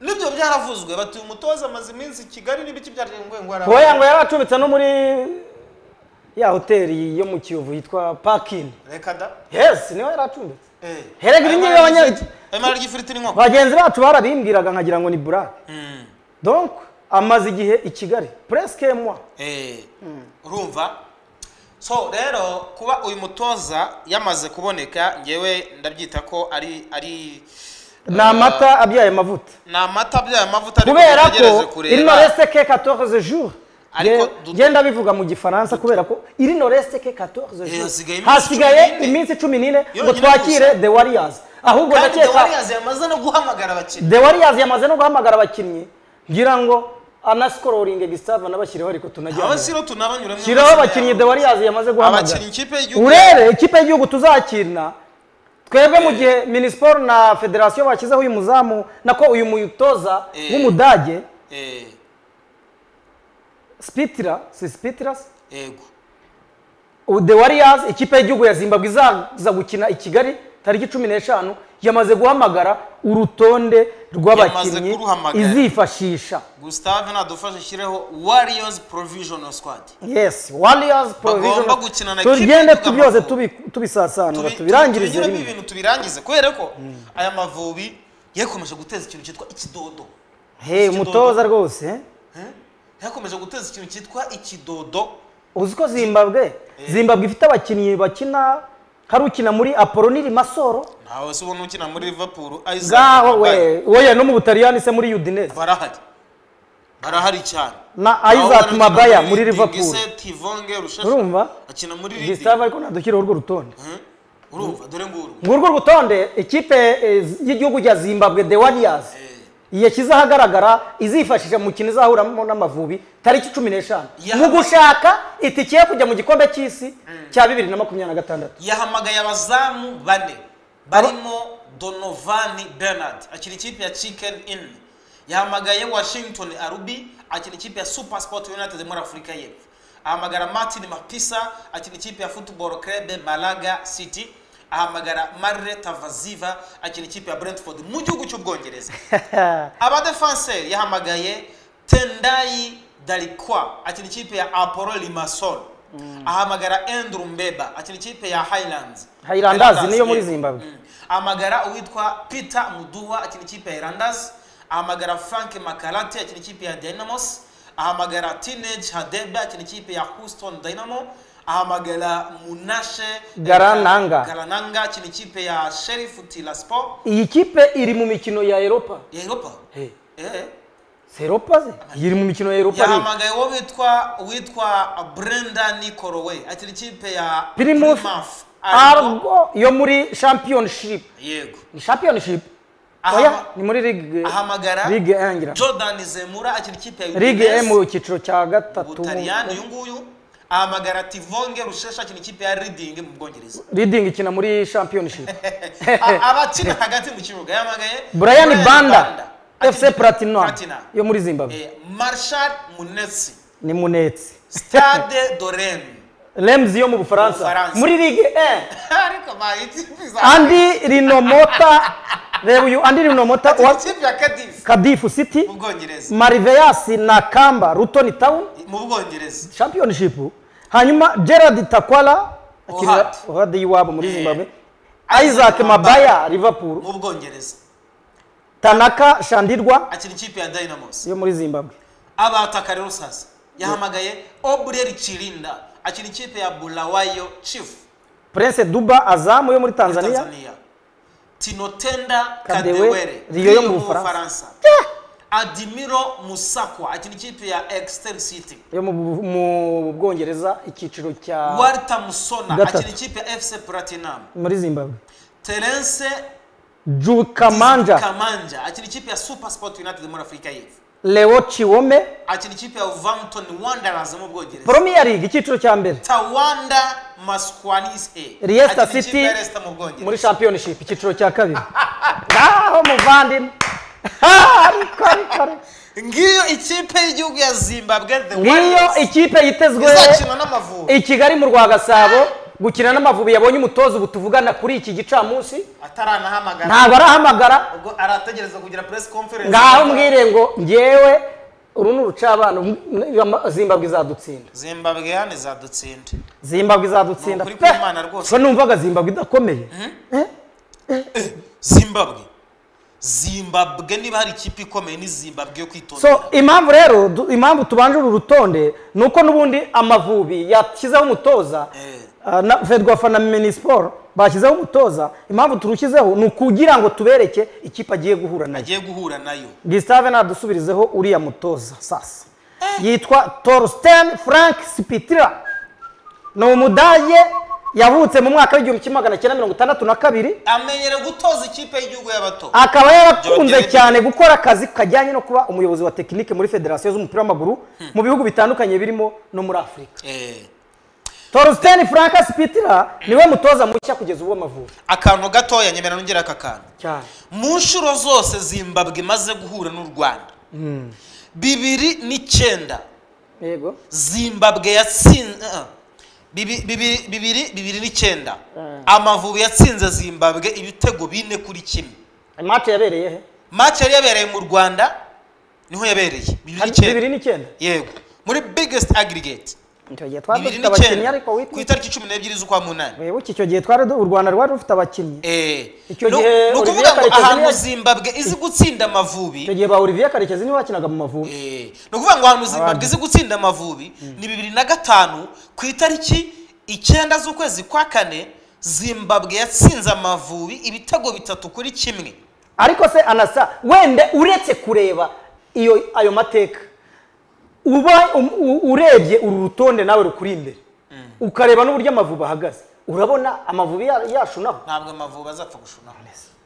nibyo byaravuzwe bati uyu mutoza amaze iminsi i kigali n'ibiki byarengwe ngo araba- oya ngo yari acumbitse no muri ya hoteli yo mu kiyovu yitwa pakini reka da yes niho yari acumbitse Eh. Herega ibi ngibi abanya- Ayo mara ry'ifiriti n'inkoko bagenzi bacu barabimbwiraga nkagira ngo ni burake donc amaze igihe i kigali pureske mwa Eh, urumva so rero kuba uyu mutoza yamaze kuboneka ngewe ndabyita ko ari ari ni amata abyaye amavuta ni amata bya mavuta ariko kubera dutegereje ko il ne reste que 14 jours Ariko Nge- duto- ngenda bivuga mu gifaransa kubera ko il ne reste que 14 Eh, jours hasigaye iminsi hasigaye cumi n'ine. iminsi cumi n'ine ngo Yonyine twakire gusa. the warriors ahubwo kandi the ndakeka Warriors yamaze no guhamagara abakinnyi the warriors yamaze no guhamagara abakinnyi ngira ngo anasikoringe gisitava nabashyiriho ariko tunajyana abasiro tunabanyuramo shiraho abakinnyi the warriors yamaze guhamagara abakinnyi ikipe y'igihugu urebe ikipe y'igihugu tuzakirana twebwe mu gihe minisiporo na federasiyo bashyizeho uyu muzamu nako uyu mutoza Eh. w'umudage Eh, spitira si spitiras yego ubu the warriors ikipe y'igihugu ya zimbabwe izaza gukina i kigali tariki cumi n'eshanu yamaze guhamagara urutonde rw'abakinnyi kuruhamagara. izifashisha gustave nadufashe shyireho warriors provisional squad yes warriors provisional gukina na ikipe tugende y'igihugu tubyose y'Amavubi. tubi- tubisasanura Tubi- tubirangirize tubigiremo rimwe ibintu tubirangize kubera ko aya mavubi yakomeje guteza ikintu cyitwa ikidodo he Ikidodo. umutoza rwose eh? Eh? yakomeje guteza ikintu cyitwa ikidodo uzi ko zimbabwe zimbabwe ifite abakinnyi bakina hari ukina muri apollo niri masoro ntawe se ubona ukina muri liverpool Isaac ngaho Barahari. we wowe no mu butaliyani se muri udinese barahari barahari cyane na Aho isaac barahari mabaya cyane, muri Tingise, liverpool tivonge rushashi urumva akina muri gustave liverpool ariko nadushyiraho urwo rutonde urumva dore nguru ngurwo rutonde ikipe eh, y'igihugu cya zimbabwe the warriors yashyize ahagaragara izifashisha mu mukino izahuramo n'amavubi tariki cumi n'eshanu Ya- mu gushaka itike yo kujya mu gikombe cy'isi cya bibiri na makumyabiri na gatandatu yahamagaye abazamu bane barimo donovani bernard akina ikipe ya chicken inn yahamagaye washington arubi akina ikipe ya super sport united muri afurika y'epfo ahamagara martin mapisa akina ikipe ya football club malaga city ahamagara marire tavaziva akina ikipe ya brentford mu gihugu cy'ubwongereza abadefanseri yahamagaye tendayi darikwa akina ikipe ya apollo limassol ahamagara andrew mbeba akina ikipe ya highlands Highlanders niyo muri yeah. Zimbabwe. Mm. ahamagara uwitwa peter muduha akina ikipe ya highlanders ahamagara frank makarate akina ikipe ya dynamos ahamagara teenage hadebe akina ikipe ya houston dynamo ahamagara munashe Garananga. garananga akina ikipe ya sheriff tilaspo iyi kipe iri mu mikino ya europa ya europa Hey, eh. si europa ze iri mu mikino ya europa League. yahamagaye uwo witwa witwa brenda nikoroway akina ikipe ya Plymouth Plymouth Argo. argo yo muri championship yego ni championship Ahama- oya ni muri ligue ahamagara ligue yangira jordan zemura akina ikipe ya ligue e Udinese mu cyiciro cya gatatu butaliyani uyu nguyu ahamagara tivonge rushesha akina ikipe ya reading mu bwongereza leading ikina muri championship A- abakina hagati mu kibuga yahamagaye brian banda akina fc ikipe- platinum Platinum. yo muri zimbabwe Eh, marshal munetsi ni munetsi stade dorene rems yo mu Mu bufaransa Bufaransa. muri ligue e ariko bayitifiza andi rinomota reba uyu andi rinomota wa ikipe ya kadifu kadifu city mu bwongereza mariveyasi na kamba rutoni town mu bwongereza championship hanyuma gerard takwara akinira Ohad. ohad y'iwabo muri Eh. zimbabwe isaac mabaya liverpool mu bwongereza tanaka shandirwa akina ikipe ya dynamos yo muri zimbabwe abataka rero sasa yahamagaye obrel chirinda akina ikipe ya bulawayo chief prince duba azamu yo muri ya tanzania tanzania tinotenda Kadewe, kadewere Rio yo mu Bufaransa. bufaransa adimiro musakwa akina ikipe ya exter city yo mu Bu- mu bwongereza icyiciro cya walter musona Gatatu. akina ikipe ya fc platinum muri zimbabwe terence jukamanja kamanja akina ikipe ya super sport united muri afurika y'epfo leo chiwome akina ikipe ya wolverhampton wanderers mu bwongereza premier league icyiciro cya mbere tawanda maskwanise Leicester City muri muri championship icyiciro cya kabiri ngaho muvandimwe Ah, ariko ariko ariko. ngiyo ikipe y'igihugu ya zimbabwe the ngiyo Warriors, ikipe yitezwe izakina n'amavubi i kigali mu rwa gasabo gukina n'amavubi yabonye umutoza ubu tuvugana kuri iki gicamunsi ataranahamagara ntabwo arahamagara ubwo arategereza kugira press conference ngaho mbwire ngo ngewe uru ni urucabano m- zimbabwe izadutsinda zimbabwe yani zadutsinda zimbabwe izadutsinda Ni ukuri kw'Imana rwose. so numvaga zimbabwe idakomeye zimbabwe zimbabwe niba hari ikipe ikomeye ni zimbabwe yo kwitondera so impamvu rero du- impamvu tubanje uru rutonde ni uko n'ubundi amavubi yashyizeho umutoza Eh. ah, na fedwafa na minisiporo bashyizeho umutoza impamvu turushyizeho ni ukugira ngo tubereke ikipe agiye guhura nayo agiye guhura nayo gisitave nadusubirizeho uriya mutoza sasa yitwa torsten frank spitira ni umudage yavutse mu mwaka w'igihumbi kimwe magana cyenda mirongo itandatu na kabiri amenyere gutoza ikipe y'igihugu y'abato akaba yarakunze Byongere- cyane gukora akazi kajyanye no kuba umuyobozi wa tekinike muri federasiyo z'umupira w'amaguru mu bihugu bitandukanye birimo no muri afurika Eh, torsten frank spitira niwe mutoza mushya kugeza ubu w'amavubi akantu gatoya nyemera nongera aka kantu cyane mu nshuro zose zimbabwe imaze guhura n'u rwanda bibiri n'icyenda yego zimbabwe yatsinze bibi- bibi- bibiri bibiri n'icyenda Mm. amavubi yatsinze zimbabwe ibitego bine kuri kimwe imate yabereye he match yari yabereye mu rwanda niho yabereye bibiri Hari n'icyenda bibiri n'icyenda yego muri biggest aggregate icyo gihe twari bibiri dufite abakinnyi n'icyenda ariko ku witwa itariki cumi n'ebyiri z'ukwa munani wibuke icyo gihe twari du- u rwanda rwari rufite abakinnyi Eh, Icyo ni gihe ni ukuvuga Olivier ngo Karekezi ahantu yari- zimbabwe izi gutsinda amavubi icyo gihe ba olivier karekezi niwe wakinaga mu mavubi Eh, ni ukuvuga ngo ahantu zimbabwe izi gutsinda amavubi ni bibiri na gatanu ku itariki icyenda z'ukwezi kwa kane zimbabwe yatsinze amavubi ibitego bitatu kuri kimwe ariko se anasa wenda uretse kureba iyo ayo mateka uba um- u- urebye uru rutonde nawe rukuri imbere ukareba n'uburyo amavubi ahagaze urabona amavubi ya- yashunaho ntabwo amavubi azapfa gushunaho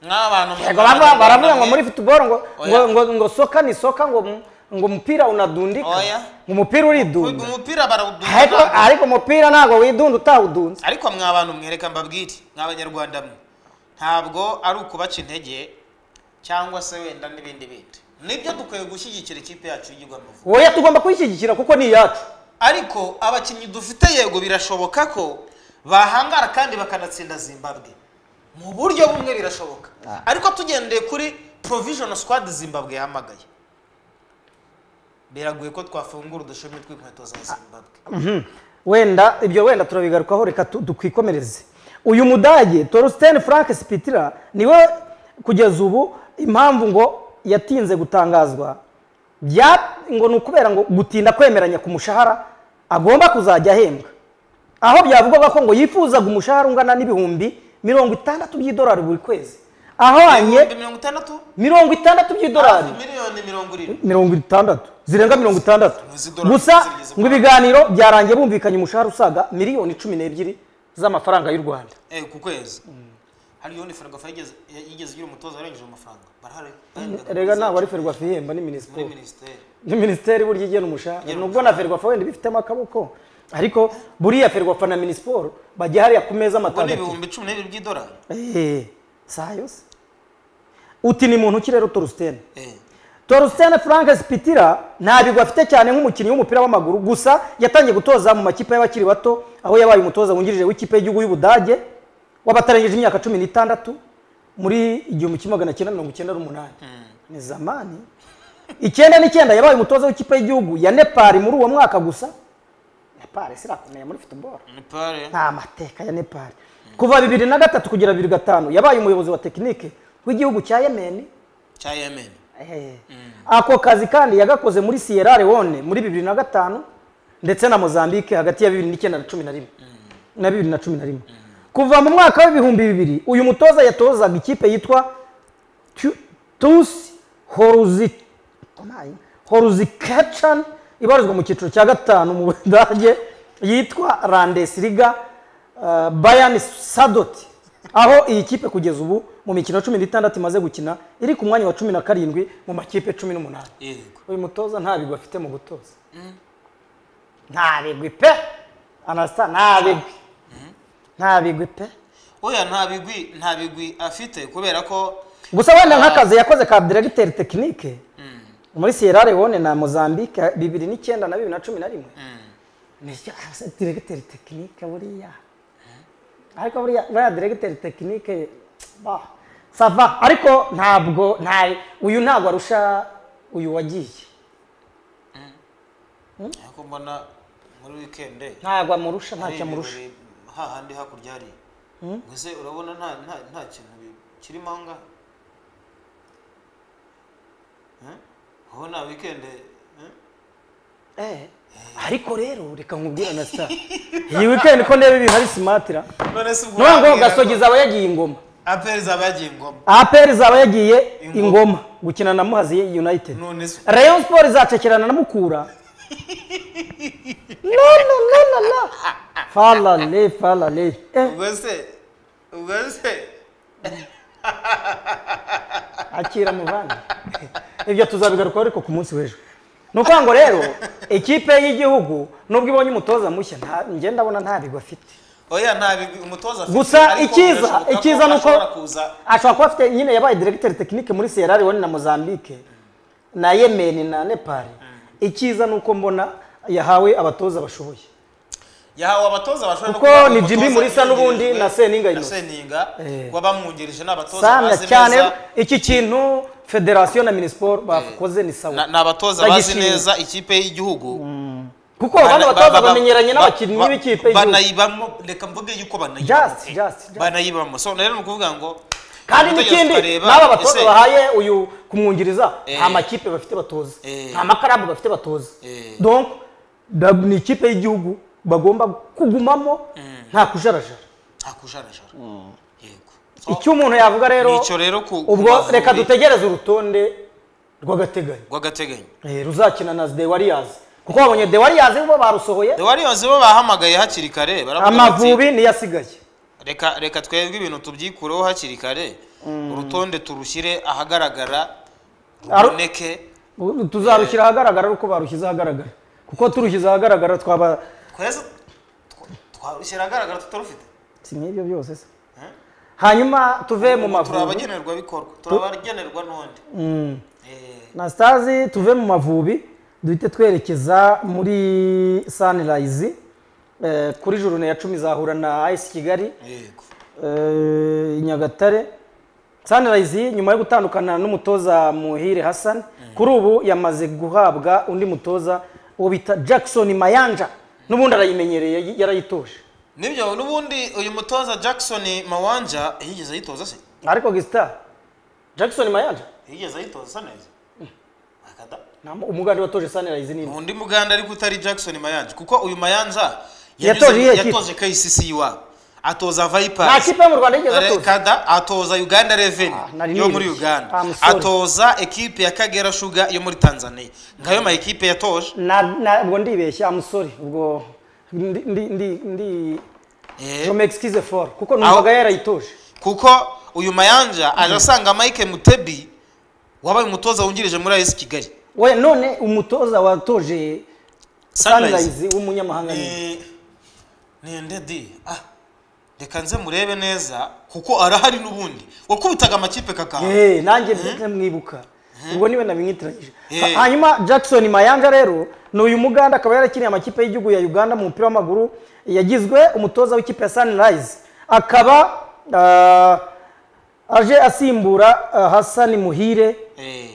nk'abantu Yego, bava- baravuga ngo mwamwe- muri football ngo ngo Oya. ngo ngo soka ni soka ngo mu- ngo umupira unadundika Oya. ngo umupira Uyu uridunda umupira barawudunda ariko ntabwo. ariko umupira ntabwo widunda utawudunze ariko mwa bantu mwereka mbabwire mw'abanyarwanda mwe ntabwo ari ukubaca intege cyangwa se wenda n'ibindi bindi nibyo dukwiye gushyigikira ikipe yacu y'igihugu amavubi oya tugomba kuyishyigikira kuko ni iyacu ariko abakinnyi dufite yego birashoboka ko bahangara kandi bakanatsinda zimbabwe mu buryo bumwe birashoboka ariko tugendeye kuri provision squad zimbabwe yahamagaye biragoye ko twafungura udushumi tw'inkweto za zimbabwe Mhm. wenda ibyo wenda turabigarukaho reka tu- tukwikomereze uyu mudage torsten frank spitira niwe kugeza ubu impamvu ngo yatinze gutangazwa bya ngo ni ukubera ngo gutinda kwemeranya ku mushahara agomba kuzajya ahembwa aho byavugwaga ko ngo yifuzaga umushahara ungana n'ibihumbi mirongo itandatu by'idolari buri kwezi ahwanye Ibihumbi mirongo itandatu mirongo itandatu by'idolari miliyoni mirongo irindwi mirongo itandatu zirenga mirongo itandatu Zidorari gusa zigeze ngo ibiganiro byarangiye bumvikanye umushahara usaga miliyoni cumi n'ebyiri z'amafaranga y'u rwanda eh, ku kwezi hari yoni ferwafa yigeze yigeze igira umutoza warengeje amafaranga barahari rega ntabwo ari ferwafa ihemba ni minisipori muri minisiteri ni minisiteri burya igena umushahara nubwo na ferwafa wenda ibifitemo akaboko ariko buriya ferwafa na minisipori bajya hariya ku meza ubwo ni amatandatu ibihumbi cumi n'ibiri by'idolari Eh, saha yose uti ni muntu ki rero torusiteni Eh. torusitene frank sipitira nta bigwi afite cyane nk'umukinnyi w'umupira w'amaguru gusa yatangiye gutoza mu makipe y'abakiri bato aho yabaye umutoza wungirije w'ikipe y'igihugu y'ubudage w'abatarengeje imyaka cumi n'itandatu muri igihumbi kimwe magana cyenda mirongo icyenda n'umunani ni zamani icyenda n'icyenda yabaye umutoza w'ikipe y'igihugu ya nepali muri uwo mwaka gusa nepali sirakomeye muri football ni pare nta mateka ya nepali kuva bibiri na gatatu kugera bibiri gatanu yabaye umuyobozi wa tekinike w'igihugu cya yemeni cya yemen Eh. ako kazi kandi yagakoze muri sierra leone muri bibiri na gatanu ndetse na mozambique hagati ya bibiri n'icyenda na cumi na rimwe na bibiri na cumi na rimwe kuva mu mwaka w'ibihumbi bibiri uyu mutoza yatozaga ikipe yitwa Tu- tusi horuzi horuzikacan ibarizwa mu cyiciro cya gatanu mu budage yitwa randesiriga uh, bayani sadoti aho iyi kipe kugeza ubu mu mikino cumi n'itandatu imaze gukina iri ku mwanya wa cumi na karindwi mu makipe cumi n'umunani yego uyu mutoza nta bigwi afite mu gutoza nta bigwi pe anasa nta bigwi nta bigwi pe oya nta bigwi nta bigwi afite kubera ko gusa wenda nk'akazi yakoze ka diregiteri tekinike muri sierra leone na mozambique bibiri n'icyenda na bibiri na cumi na rimwe nicyo asa diregiteri tekinike buriya ariko buriya buriya diregiteri tekinike bah, sava ariko ntabwo nta uyu ntabwo arusha uyu wagiye ariko mbona muri wikende ntabwo amurusha ntacyo amurusha hahandi hakurya hari mbese urabona nta nta nta kintu bi- kirimo aha ngaha Eh? wowe nta wikende eh? Eh, ariko rero reka nkubwire na sita iyi weekend ko ndeba ibintu ari simatira none se ubwo niyo ngo urambwira gasogi ko zaba yagiye ingoma aperi zabagiye ingoma aperi zaba yagiye Ingoma. ingoma gukina na muhazi united none se rayon sport izacakirana na mukura no no no no no falale falale eh, ubwo se ubwo se akira muvandi ibyo tuzabigarukaho ariko ku munsi w'ejo ni ukuvuga ngo rero ikipe y'igihugu nubwo ibonye umutoza mushya nta- njye ndabona nta bigwi afite oya nta bigwi umutoza afite Gusa ariko icyiza- birashoboka ko icyiza ni uko- ashobora kuza ashobora kuba afite nyine yabaye diregiteri tekinike muri sierra leone na mozambique na yemen na nepal icyiza ni uko mbona yahawe abatoza bashoboye yahawe abatoza bashobora no Kuko kuba ni umutoza Jimmy Mulisa n'ubundi wungirijwe na Seninga na Innocent. Seninga Eh. wabamwungirije ni abatoza sana bazi cyane neza iki kintu federasiyo na minisiporo bakoze ni na- sawa ni abatoza bazi Bagishimye. neza ikipe y'igihugu kuko bano Bana- batoza ba- ba- bamenyeranye ba- n'abakinnyi ba- b'ikipe y'igihugu banayibamo reka mvuge yuko banayibamo Just, pe. just, just. banayibamo so rero ni ukuvuga ngo kandi umutegetsi n'ikindi ukareba, n'aba batoza ese- bahaye uyu kumwungiriza Eh. nta makipe bafite batoza Eh. nta makarabu bafite batoza Eh. donc da- ni ikipe y'igihugu bagomba kugumamo nta kujarajara nta kujarajara yego So, icyo umuntu yavuga rero nicyo rero ku- ku ubwo Mavubi reka dutegereze urutonde rw'agateganyo rw'agateganyo Eh, ruzakina na the warriors kuko babonye the warriors bo barusohoye the warriors bo bahamagaye hakiri kare baravuga bati, amavubi niyo asigaye reka reka twebwe ibintu tubyikureho hakiri kare urutonde turushyire ahagaragara Aru- ruboneke Ubu tuzarushyira ahagaragara uko barushyize ahagaragara kuko turushyize ahagaragara twaba twese tw- twarushyira ahagaragara tutarufite si nk'ibyo byose se Eh? hanyuma tuve mu turi mavubi abagenerwabikorwa turi abagenerwa n'undi Mm. Eh, na stazi tuve mu mavubi duhite twerekeza muri sunrise eh, kuri jurune ya cumi izahura na ice kigali yego eh, i nyagatare sunrise nyuma yo gutandukana n'umutoza muhire hassan kuri ubu yamaze guhabwa undi mutoza uwo bita jackson mayanja n'ubundi arayimenyereye yarayitoje nibyo n'ubundi uyu mutoza jackson mawanja yigeze ayitoza se ariko gisita jackson mayanja yigeze ayitoza sa neza akada nta mu- umugande watoje sunrise ni undi muganda ariko utari jackson mayanja kuko uyu mayanja Yatoje yanyuze- iyihe kipe? yatoje kcc iwabo atoza vipers nta kipe yo mu rwanda yigeze Kare- atoza kada atoza uganda revenue Ah, nari yo nirinze. muri uganda I'm sorry. atoza ekipe ya kagera shuga yo muri tanzania ngayo ma ekipe yatoje Na- na- ubwo ndibeshya amusori ubwo ndi ndi ndi ndi Eh, jome excuse for kuko numvaga yarayitoje kuko uyu mayanja aje asanga mike mutebi wabaye umutoza wungirije muri as kigali we none umutoza watoje Sunrise. sunrise w'umunyamahanga ni Ni- ni ndedi ah reka nze murebe neza kuko arahari n'ubundi wakubitaga amakipe kakaha Eh, nanjye ndamwibuka ubwo niwe nabimwitiranyije Eh. Ha- hanyuma jackson mayanja rero ni uyu muganda akaba yarakiniye amakipe y'igihugu ya uganda mu mupira w'amaguru yagizwe umutoza w'ikipe ya sunrise akaba ah, aje asimbura ah, hassan muhire Eh,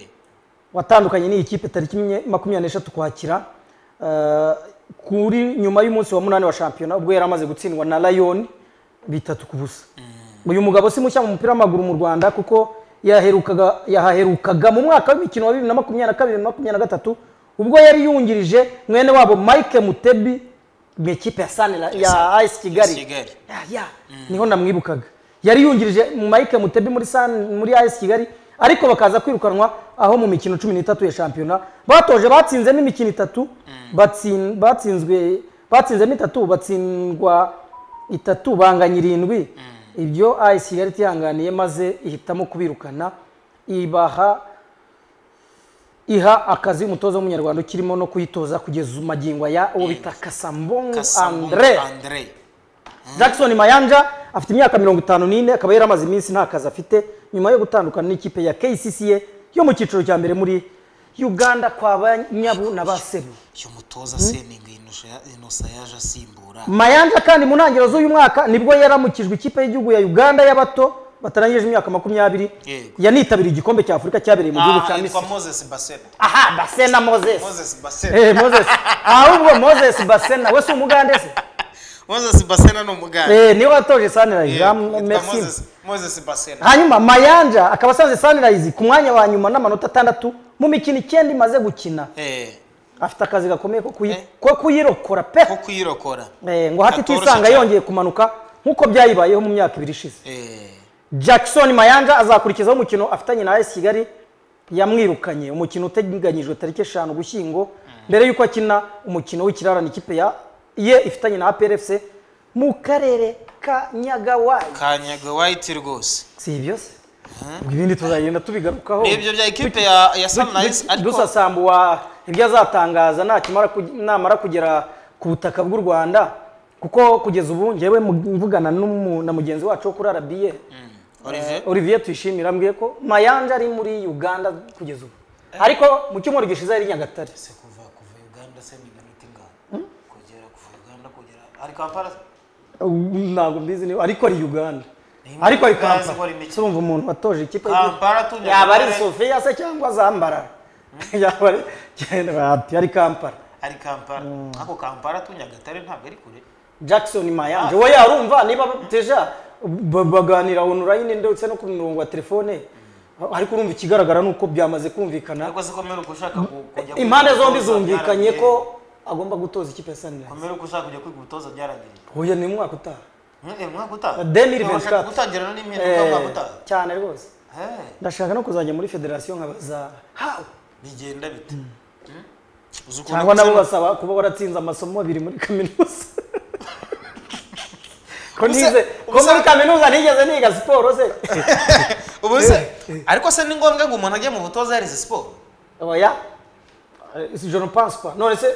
watandukanye n'iyi kipe tariki imwe- makumyabiri n'eshatu kwakira eh, kuri nyuma y'umunsi wa munani wa shampiyona ubwo yari amaze gutsindwa na lion bitatu ku busa uyu mugabo si mushya mu mupira w'amaguru mu rwanda kuko yaherukaga yahaherukaga mu mwaka w'imikino wa bibiri na makumyabiri na kabiri na makumyabiri na gatatu ubwo yari yungirije mwene wabo mike mutebi mu ikipe ya sanira ya ice kigali Kigali. ya ya niho namwibukaga yari yungirije mu mike mutebi muri san muri as kigali ariko bakaza kwirukanwa aho mu mikino cumi n'itatu ya shampiyona batoje batsinzemo imikino itatu batsin, batsinzwe batsinzemo itatu batsindwa itatu banganya irindwi ibyo as kigali itihanganiye maze ihitamo kubirukana ibaha iha akazi umutoza w'umunyarwanda ukirimo no kuyitoza kugeza magingo aya uwo bita kasambongo Kasambungu andre andre jackson mayanja afite imyaka mirongo itanu n'ine akaba yari amaze iminsi nta kazi afite nyuma yo gutandukana n'ikipe ya kcca yo mu cyiciro cya mbere muri uganda kwa banyabu na baseru uyu mutoza seninga inosa yaje asimbura mayanja kandi mu ntangiriro z'uyu mwaka nibwo yaramukijwe ikipe y'igihugu ya uganda y'abato batarangije imyaka makumyabiri Yego. yanitabiriye igikombe cya afurika cyabereye mu gihugu Ah, cya yitwa misiri moses basena aha basena moses moses basena Eh, moses ahubwo moses basena we si umugande se moses basena ni umuganda Eh, niwe watoje sunrise Yego, Jean- yitwa Maxime. Moses- moses basena hanyuma mayanja akaba asanze sunrise ku mwanya wa nyuma n'amanota atandatu mu mikino icyenda imaze gukina Eh, afite akazi gakomeye ko kuyi- Eh. ko kuyirokora pe ko kuyirokora Eh, ngo hati Katoroshye tuisanga cyane. yongeye kumanuka nk'uko byayibayeho mu myaka ibiri ishize Eh, jackson mayanja azakurikizaho umukino afitanye na as kigali yamwirukanye umukino uteganyijwe tariki eshanu gushyingo mbere y'uko akina umukino w'ikirarane ikipe ya ye ifitanye na aprfc mu karere ka nyagawayi kanyaga white rwose si ibyo se ubwo ibindi tuzagenda tubigarukaho ni ibyo bya ekipe ya ya sunrise Du- ariko dusasambuwa ibyo azatangaza nakimara kug- namara kugera ku butaka bw'u rwanda kuko kugeza ubu njyewe mu- mvugana n'umu- na mugenzi wacu wo kuri rba Olivier olivier tuyishimira ambwiye ko mayanja ari muri uganda kugeza ubu ariko mu cyumweru gishize ari i nyagatare kuva kuva uganda se ni minota ingana kugera kuva uganda kugera hari kampala ntabwo mbizi niba ariko ari uganda Ni ariko ari Uganda ikora kampala imikino. urumva umuntu watoje ikipe Kampala tundi- yaba ari sofiya se cyangwa zambara yaba ari ati ari kampala hari kampala ako kampala tu nyagatare ntabwo ari kure jackson mayanje we yarumva niba teja ba- baganira online ndetse no ku murongo wa telefone ariko urumva ikigaragara ni uko byamaze kumvikana ariko si komera uko ushaka ku- kujya kwiga impande zombi gutoza zumvikanye byaragiye. ko agomba gutoza ikipe ya sanirayizi komera uko ushaka kujya kwiga gutoza byaragiye huye ni umwaka utaha Eh, umwaka utaha Demiri Urashaka Ventikat. gutangira no n'impinduka Eh, umwaka utaha cyane rwose Eh, ndashaka no kuzajya muri federasiyo nkabaza hawe bigenda bite Hmm? Uzi ukuntu cyangwa nabo kuzenga- basaba kuba waratsinze amasomo abiri muri kaminuza ko Ubuse- nize ko ubuse- muri kaminuza nigeze niga siporo se ubu se ariko se ni ngombwa ngo umuntu ajye mu butoza yarize siporo oya Eh, je ne pense pas none se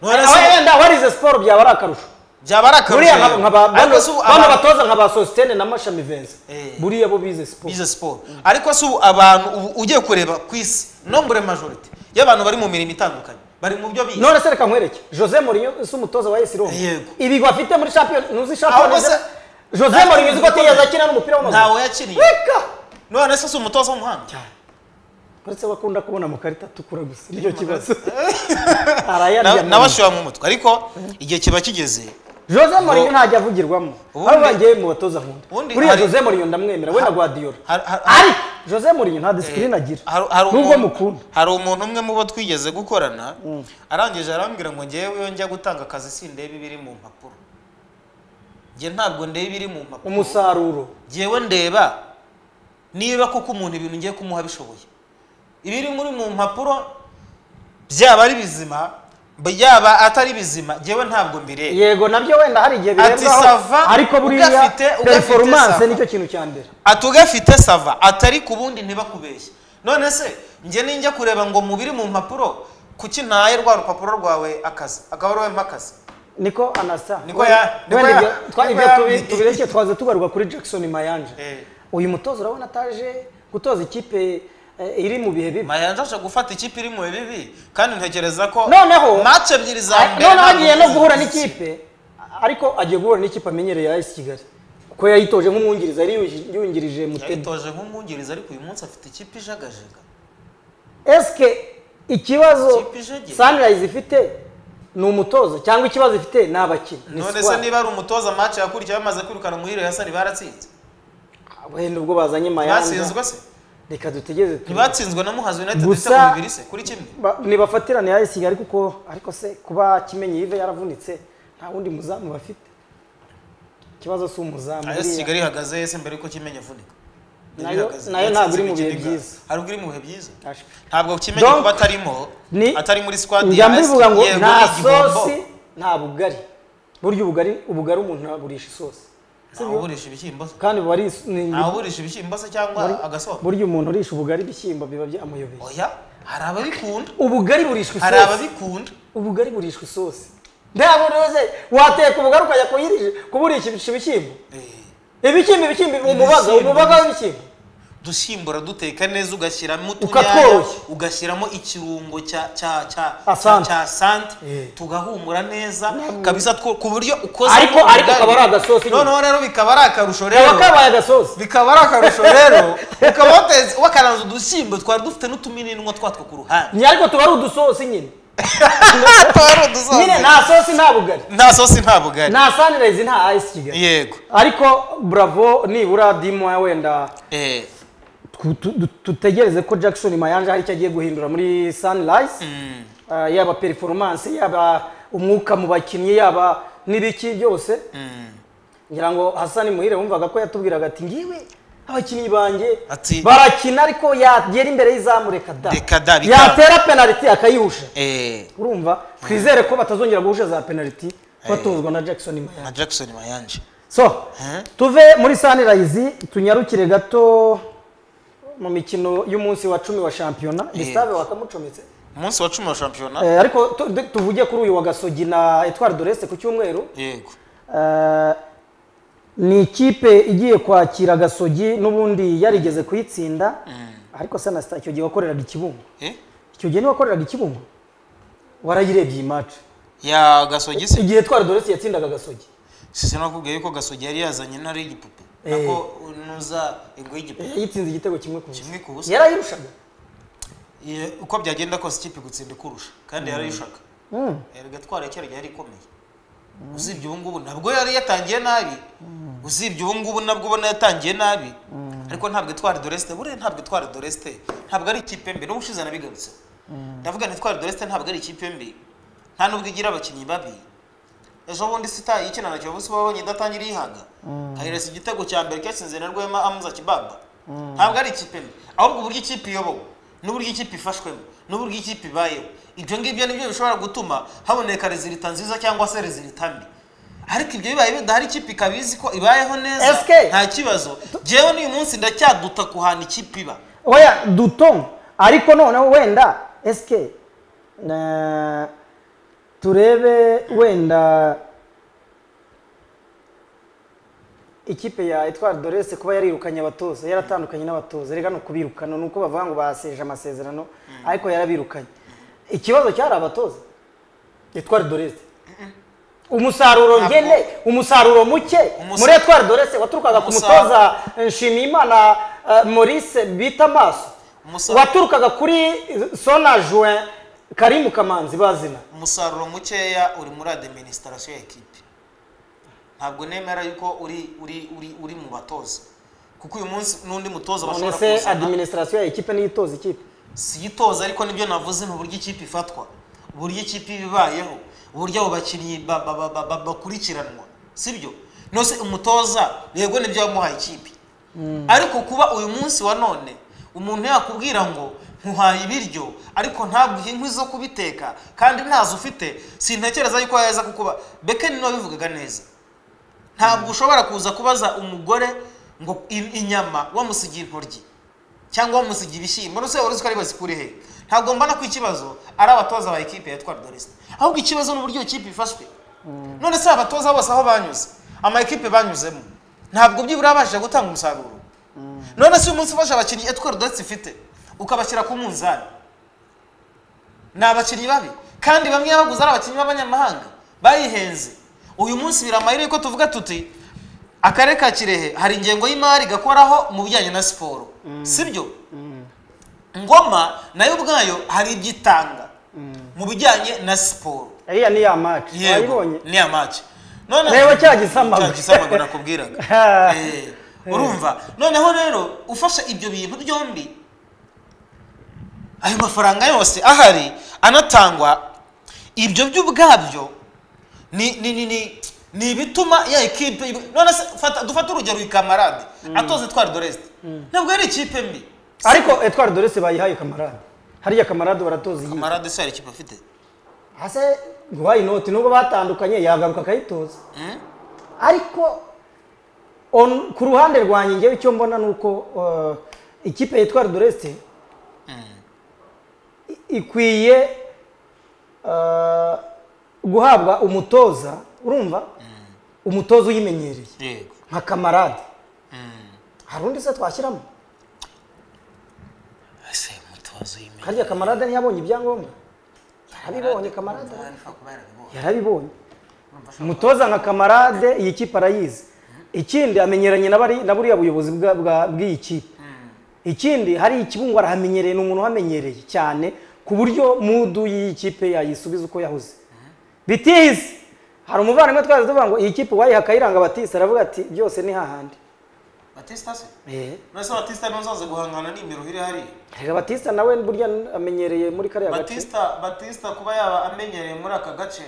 None se- aho yenda warize siporo byaba ari akarusho byaba ari akarusho buriya rero. nka ba Ariko bano se ubu bano abantu- batoza nka ba sositene na mashami vense Eh. buriya bo bize siporo bize siporo ariko si ubu abantu ubu ugiye kureba ku isi nombure majorite y'abantu bari mu mirimo itandukanye bari mu byo bize none se reka nkwereke jose Mourinho si umutoza wa AS Roma Yego. ibi bafite muri champion ntuzi champion se- Jose Mourinho uzi ko atigeze akina n'umupira w'amaguru ntawe yakiriye reka none se si umutoza w'umuhanga uretse ko akunda kubona amakarita atukura gusa nicyo kibazo Na- arayarya nawe ashobora mu mutwe ariko igihe kiba kigeze Jose Mourinho ntajya avugirwamo Ubundi- aho bagiye mu batoza nkunda Ubundi buriya hari- Jose Mourinho ndamwemera we na Guardiola har- har- ariko Jose Mourinho nta discipline agira hari- hari nubwo umuntu- mukunda hari umuntu umwe mu bo twigeze gukorana arangije arambwira ngo ngewe iyo njya gutanga akazi sindeba ibiri mu mpapuro njye ntabwo ndeba ibiri mu mpapuro umusaruro ngewe ndeba niba koko umuntu ibintu ngiye kumuha bishoboye ibiri muri mu mpapuro byaba ari bizima byaba atari bizima ngewe ntabwo mbireba yego nabyo wenda hari igihe Ati sava, birebwaho ariko buriya ugafite- ugafite performance sava. nicyo kintu cya mbere ati ugafite sava atari ku bundi ntibakubeshye none se njye ninjya kureba ngo mu biri mu mpapuro kuki ntaye rwa rupapuro rwawe akazi akaba ari wowe mpa akazi niko anasa Niko ya- niko wenda ya- ibyo twa- niko ibyo ya- tubi- tubirekeye twaza tugaruka kuri Jackson Mayanja Eh. uyu mutoza urabona ataje gutoza ikipe eh, iri mu bihe bibi mayanja aje gufata ikipe iri mu bibi kandi ntekereza ko Noneho- mace ebyiri za Ah, mbere noneho ntabwo agiye no yigeze guhura azizi. n'ikipe ariko agiye guhura n'ikipe amenyereye ya AS Kigali kuko yayitoje nk'umwungiriza yari yu- yungirije Mutemi yayitoje nk'umwungiriza ariko uyu munsi afite ikipe ijagajega eske ikibazo Ikipe ijegeye. Sunrise ifite ni umutoza cyangwa ikibazo ifite ni abakinnyi ni none se squad. niba ari umutoza match yakurikiye bamaze kwirukana muri Real Sari baratsinze wenda ubwo bazanye Mayanja batsinzwe se reka dutegeze tu ntibatsinzwe na Muhazi United ndetse Gusa- ku bibiri se kuri kimwe Ba- ntibafatirane ya Kigali kuko ariko se kuba kimenyi yive yaravunitse nta wundi muzamu bafite ikibazo si umuzamu AS buriya. Kigali ihagaze yese mbere yuko kimenya avunika Nayo- nayo ntabwo iri mu bihe byiza. ntabwo iri mu bihe byiza Ashwe. ntabwo kimenye Donc, kuba atarimo ni- atari muri squad njya mbivuga ngo yego, nta ni igihombo. sosi nta bugari burya ubugari ubugari umuntu naburisha isosi ntawe uburisha ibishyimbo se kandi buba ari is- ni- ntawe uburisha ibishyimbo se cyangwa agasombe burya umuntu urisha ubugari ibishyimbo biba byamuyobeye oya hari ababikunda ubugari burishwa hari isosi ababikunda ubugari burishwa isosi ntabwo rwose wateka ubugari ukajya kuyirije- kuburisha ibishyimbo Eh. ibishyimbo ibishyimbo umubaga Ibishyimbo. umubaga w'ibishyimbo dushimbura duteka neza ugashyiramo utunyanya Ukatworoshya. ugashyiramo ikirungo cya cya cya Asante. cya sante Eh. tugahumura neza kabisa two- ku buryo ukoze Ariko- ubugari. ariko kaba ari agasosi nyine. noneho rero bikaba ari akarusho kaba rero kabaye agasosi bikaba ari akarusho rero ukaba wateze wakaranze udushyimbo twari dufite n'utumininwa twatwo ku ruhande ni ariko tuba ari udusosi nyine Twari udusosi. nyine nta sosi nta bugari nta sosi nta bugari nta sanirayizi nta ayisi kigali yego ariko buravo nibura dimo wenda Eh, tu- tu- tu- tutegereze ko jackson mayanja hari icyo agiye guhindura muri sunrise mm, Ah, yaba performance yaba umwuka mu bakinnyi yaba n'ibiki byose mm. ngira ngo hasani muhire wumvaga ko yatubwiraga ati ngiwe abakinnyi banjye Ati- barakina ariko yagera imbere y'izamu reka da Reka da, bikaba. yatera penaliti akayihusha Eh, urumva twizere ko batazongera guhusha za penaliti batozwa na jackson Mayanja. na jackson mayanje so Eh? tuve muri sunrise tunyarukire gato mu mikino y'umunsi wa cumi wa shampiyona gustave wakamucometse umunsi wa cumi wa shampiyona Eh, ariko tu- du- tuvuge kuri uyu wa gasogi na etwari doreste ku cyumweru yego Eh, ni ikipe igiye kwakira gasogi n'ubundi yarigeze kuyitsinda ariko sanasita icyo gihe wakoreraga ikibungo Eh? icyo gihe niwakoreraga ikibungo warayirebye iyi match ya gasogi se igihe twari dore yatsindaga agasogi sinakubwiye yuko gasogi yari yazanye intare y'igipupe nako nuza ingwe y'igipupe yitsinze igitego kimwe ku busa kimwe ku busa yarayirushaga Ye- uko byagenda kose ikipe igutsinda ikurusha kandi yarayishaka erega twara kera yari ikomeye usibye ubu ngubu nabwo yari yatangiye nabi usibye ubu ngubu nabwo ubona yatangiye nabi ariko ntabwo itwara doresite buriya ntabwo itwara doresite ntabwo ari ikipe mbi n'ubushize nabigarutseho ndavuga ngo itwara doresite ntabwo ari ikipe mbi nta nubwo igira abakinnyi babi ejo bundi sita ikina na kiyovu sibo babonye idatangira iyihaga kayiresa igitego cya mbere cyatsinze na rwema amuza kibaba ntabwo ari ikipe mbi ahubwo uburyo ikipe iyobowe n'uburyo ikipe ifashwemo n'uburyo ikipe ibayeho ibyo ngibyo nibyo bishobora gutuma haboneka rezilita nziza cyangwa se rezilita mbi ariko ibyo bibaye bidahari ikipe ikaba izi ko ibayeho neza SK. nta kibazo njyewe n'uyu munsi ndacyaduta ku hantu ikipe iba oya duton ariko noneho wenda esike na- turebe wenda ikipe ya etwari dorese kuba yarirukanye abatoza yaratandukanye n'abatoza reka ni ukubirukana ni uko bavuga ngo baseje amasezerano ariko yarabirukanye ikibazo cyari abatoza etwari dorese umusaruro Ntabwo- ngene umusaruro muke Umusa- muri etwari dorese waturukaga ku Umusaruro- mutoza nshimiyimana eh, maurice bita maso Umusaruro- waturukaga kuri sona juin karimu kamanzi bazina umusaruro mukeya uri muri administration ya ekipe ntabwo nemera yuko uri uri uri uri mu batoza kuko uyu munsi n'undi mutoza bashobora nonese kuzana administration ya ekipe niyo itoza ikipe si itoza ariko nibyo navuze ni uburyo ikipe ifatwa uburyo ikipe iba ibayeho uburyo abo bakinnyi ba- ba- ba- ba- ba- bakurikiranwa sibyo nose umutoza yego nibyo wamuhaye ikipe ariko kuba uyu munsi wa none umuntu yakubwira ngo nkuhaye ibiryo ariko ntaguhe inkwi zo kubiteka kandi ntazo ufite sintekereza yuko yaza kukuba bekeni niwe wabivugaga neza ntabwo ushobora kuza kubaza umugore ngo i- inyama wamusigiye intoryi cyangwa wamusigiye ibishyimbo ndetse wari uzi ko ari bazikure he ntabwo mbona ko ikibazo ari abatoza ba ekipe ya twari doresita ahubwo ikibazo ni uburyo iyo kipe ifashwe none se abatoza bose aho banyuze ama ekipe banyuzemo ntabwo byibura babashije gutanga umusaruro none se uyu munsi ufashe abakinnyi etwari doresita ifite ukabashyira ku munzani ni abakinnyi babi kandi bamwe baguze ari abakinnyi b'abanyamahanga bayihenze uyu munsi biramayire yuko tuvuga tuti akarere ka kirehe hari ingengo y'imari gakoraho mu bijyanye na siporo sibyo ngoma nayo ubwayo hari ibyo itanga mu bijyanye na siporo iriya ni ya match wayibonye ni ya maci none Reba cya gisamagwe. cya gisamagwe nakubwiraga Eh, urumva noneho rero ufashe ibyo bintu byombi ayo mafaranga yose ahari anatangwa ibyo byo ubwabyo ni ni ni ni ni ibituma ya ekipe iba- none se fata dufate urugero ikamarade atoze twari doresite ntabwo yari ikipe mbi ariko etwari dorese bayihaye kamarade hariya kamarade baratoza iyi kamarade se hari ikipe afite hase guhaye inoti nubwo batandukanye yagaruka akayitoza Hmm? ariko on, ku ruhande rwanjye ngewe icyo mbona ni uko uh, ikipe yitwa doreste ikwiye uh, guhabwa umutoza urumva umutoza uyimenyereye yego nka kamarade Hmm. hari undi se twashyiramo ese mutozo y'imena harya kamarade ntiyabonye ibyangombwa yarabibonye kamarade yarabibonye umutoza nka kamarade iyi kipe arayizi ikindi amenyeranye na bari- na buriya buyobozi bwa- bwa- bw'iyi kipe ikindi hari ikibungo arahamenyereye ni umuntu uhamenyereye cyane ku buryo mudu y'iyi kipe yayisubiza uko yahuze bitizi hari umuvandimwe twaje tuvuga ngo iyi kipe wayiha akayiranga batisi aravuga ati byose ni hahandi batista se Eh, nonese batista ntuzaze guhangana n'imiruhire hariya reka batista nawe burya amenyereye muri kariya gace batista batista kuba yaba amenyereye muri aka gace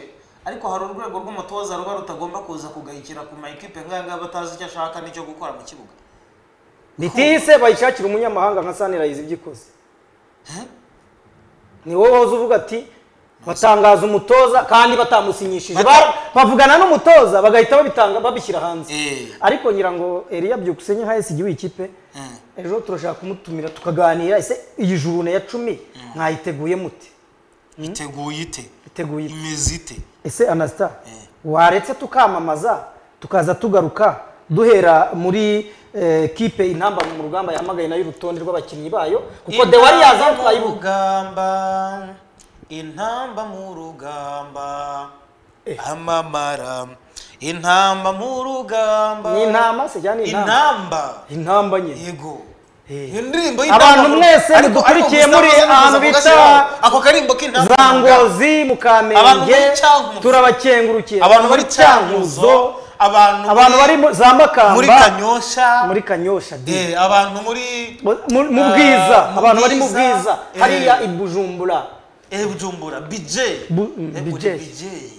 ariko hari urwego rw'umutoza ruba rutagomba kuza kugayikira ku ma ekipe nkaya ngaya batazi icyo ashaka n'icyo gukora mu kibuga bitise bayishakira umunyamahanga nka sanirayizi ibyo ikoze ni wowe wahoze uvuga ati batangaza umutoza kandi batamusinyishije Bata- Ba- bavugana n'umutoza bagahita babitanga babishyira hanze Eh. ariko ngira ngo eriya byukusenge nka esigi w'ikipe Mm. ejo turashaka kumutumira tukaganira ese iyi jurune ya cumi mwayiteguye mute iteguye ite iteguye ite? imeze ite ese anasita Eh. waretse tukamamaza tukaza tugaruka duhera muri eh, kipe intambara mu rugamba yahamagaye nayo urutonde rw'abakinnyi bayo kuko de wari Intamba yaza mu twayibuka rugamba intamba mu rugamba amamara intamba mu rugamba ni intama se cyane ni intama intamba intamba nye yego Eh. iyo ndirimbo Abantu mwese Ariko- mudukurikiye ariko muri Gustavo ahantu Zunguza bita agashyiraho ako karimbo k'intamba za mu rugamba. ngozi mu Abantu kamenge muri Cyangugu. turabakengurukiye abantu bari cyankuzo abantu abantu bari mu- za muri makamba kanyosha muri kanyosha di. Eh, abantu muri mu mu Ah, bwiza mu abantu bari mu bwiza, bwiza eh. hariya i bujumbura eh, bujumbura bije Bu- mm, Bijeyi.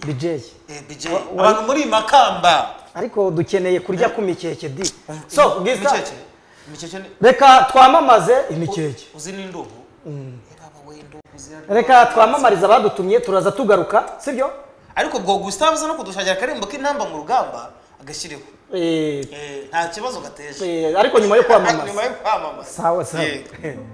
bijeyi wa- abantu muri makamba ariko dukeneye kurya ku mikeke di so so bwiza imikeke imikeke ni- reka twamamaze imikeke uzi n'indubu Eh, baba we indubu ziraryoha. reka twamamariza abadutumye turaza tugaruka sibyo ariko ubwo gustave uza no kudushakira akarembo k'intamba mu rugamba agashyiriho Eh, Eh, nta kibazo gateje eh, ariko nyuma yo Ariko nyuma kwamamaza yo kwamamaza sawa sawa Yego.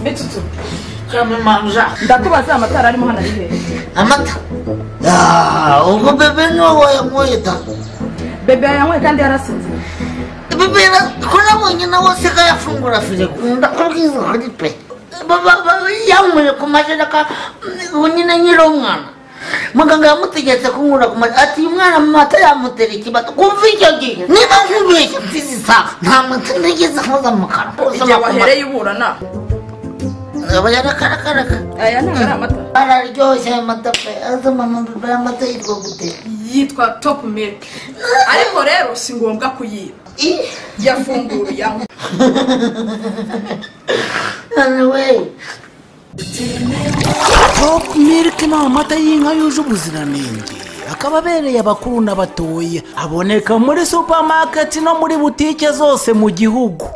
Bitutu. ndakubaza amatara arimo hano ari hehe amata Ah, ubwo bebe niwe wayanyweye da bebe yanyweye kandi yarasinze bebe yara- twabonye nawe asiga yafungura firigo ndakubwiza ukuri pe Baba- baba yanyweye ku majereka ubu nyine nyiri umwana muganga yamutegetse kunywera ku majereka ati uyu mwana amata yamutera ikibata kumva icyo gihe niba nkubeshya mfizi isaha nta mata ntigeze nkoza mu kanwa igihe wahereye uburana aba yarakarakaraka aya ntabwo ari amata araryoshye ayo mata pe aza mama bebe amata yitwa gute yitwa topu milk ariko rero si ngombwa kuyiba Ih! yafunguye yanywa anyway Top Milk ni amata y'inka yuje ubuziranenge akaba abereye abakuru n'abatoya aboneka muri supermarket no muri butike zose mu gihugu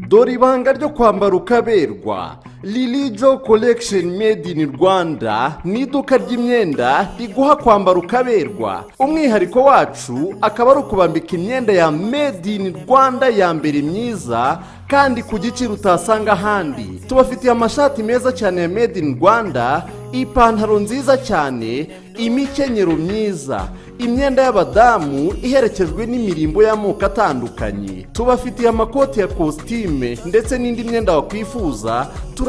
dore ibanga ryo kwambara ukaberwa lilijo collection made in rwanda ni iduka ry'imyenda riguha kwambara ukaberwa umwihariko wacu akaba ari ukubambika imyenda ya made in rwanda ya mbere myiza kandi ku giciro utasanga ahandi tubafitiye amashati meza cyane ya made in rwanda ipantaro nziza cyane imikenyero myiza imyenda y'abadamu iherekejwe n'imirimbo y'amoko atandukanye tubafitiye amakoti ya kositime ndetse n'indi myenda wakwifuza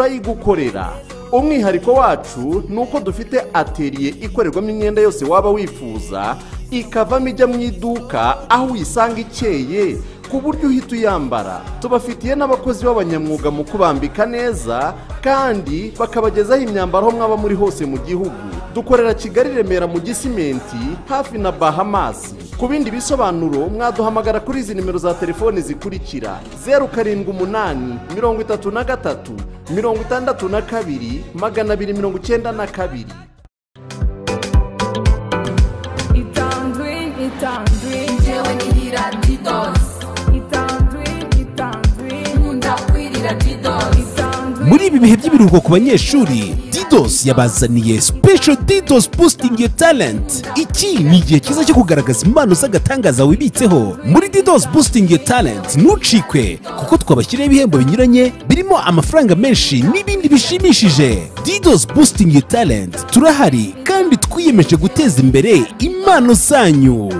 turayigukorera umwihariko wacu ni uko dufite ateriye ikorerwamo imyenda yose waba wifuza ikavamo ijya mu iduka aho uyisanga ikeye ku buryo uhita uyambara tubafitiye n'abakozi b'abanyamwuga mu kubambika neza kandi bakabagezaho imyambaro aho mwaba muri hose mu gihugu dukorera kigali remera mu gisimenti hafi na bahamasi ku bindi bisobanuro mwaduhamagara kuri izi nimero za telefoni zikurikira zeru karindwi umunani mirongo itatu na gatatu mirongo itandatu na kabiri magana abiri mirongo icyenda na kabiri itandwi itandwi njyewe nihira didosi itandwi itandwi nkunda kwirira didosi itandwi muri ibi bihe by'ibiruhuko ku banyeshuri didos yabazaniye special didos boosting your talent iki ni igihe cyiza cyo kugaragaza impano z'agatangaza wibitseho muri didos boosting your talent ntucikwe kuko twabashyiriyeho ibihembo binyuranye birimo amafaranga menshi n'ibindi bishimishije didos boosting your talent turahari kandi twiyemeje guteza imbere impano zanyu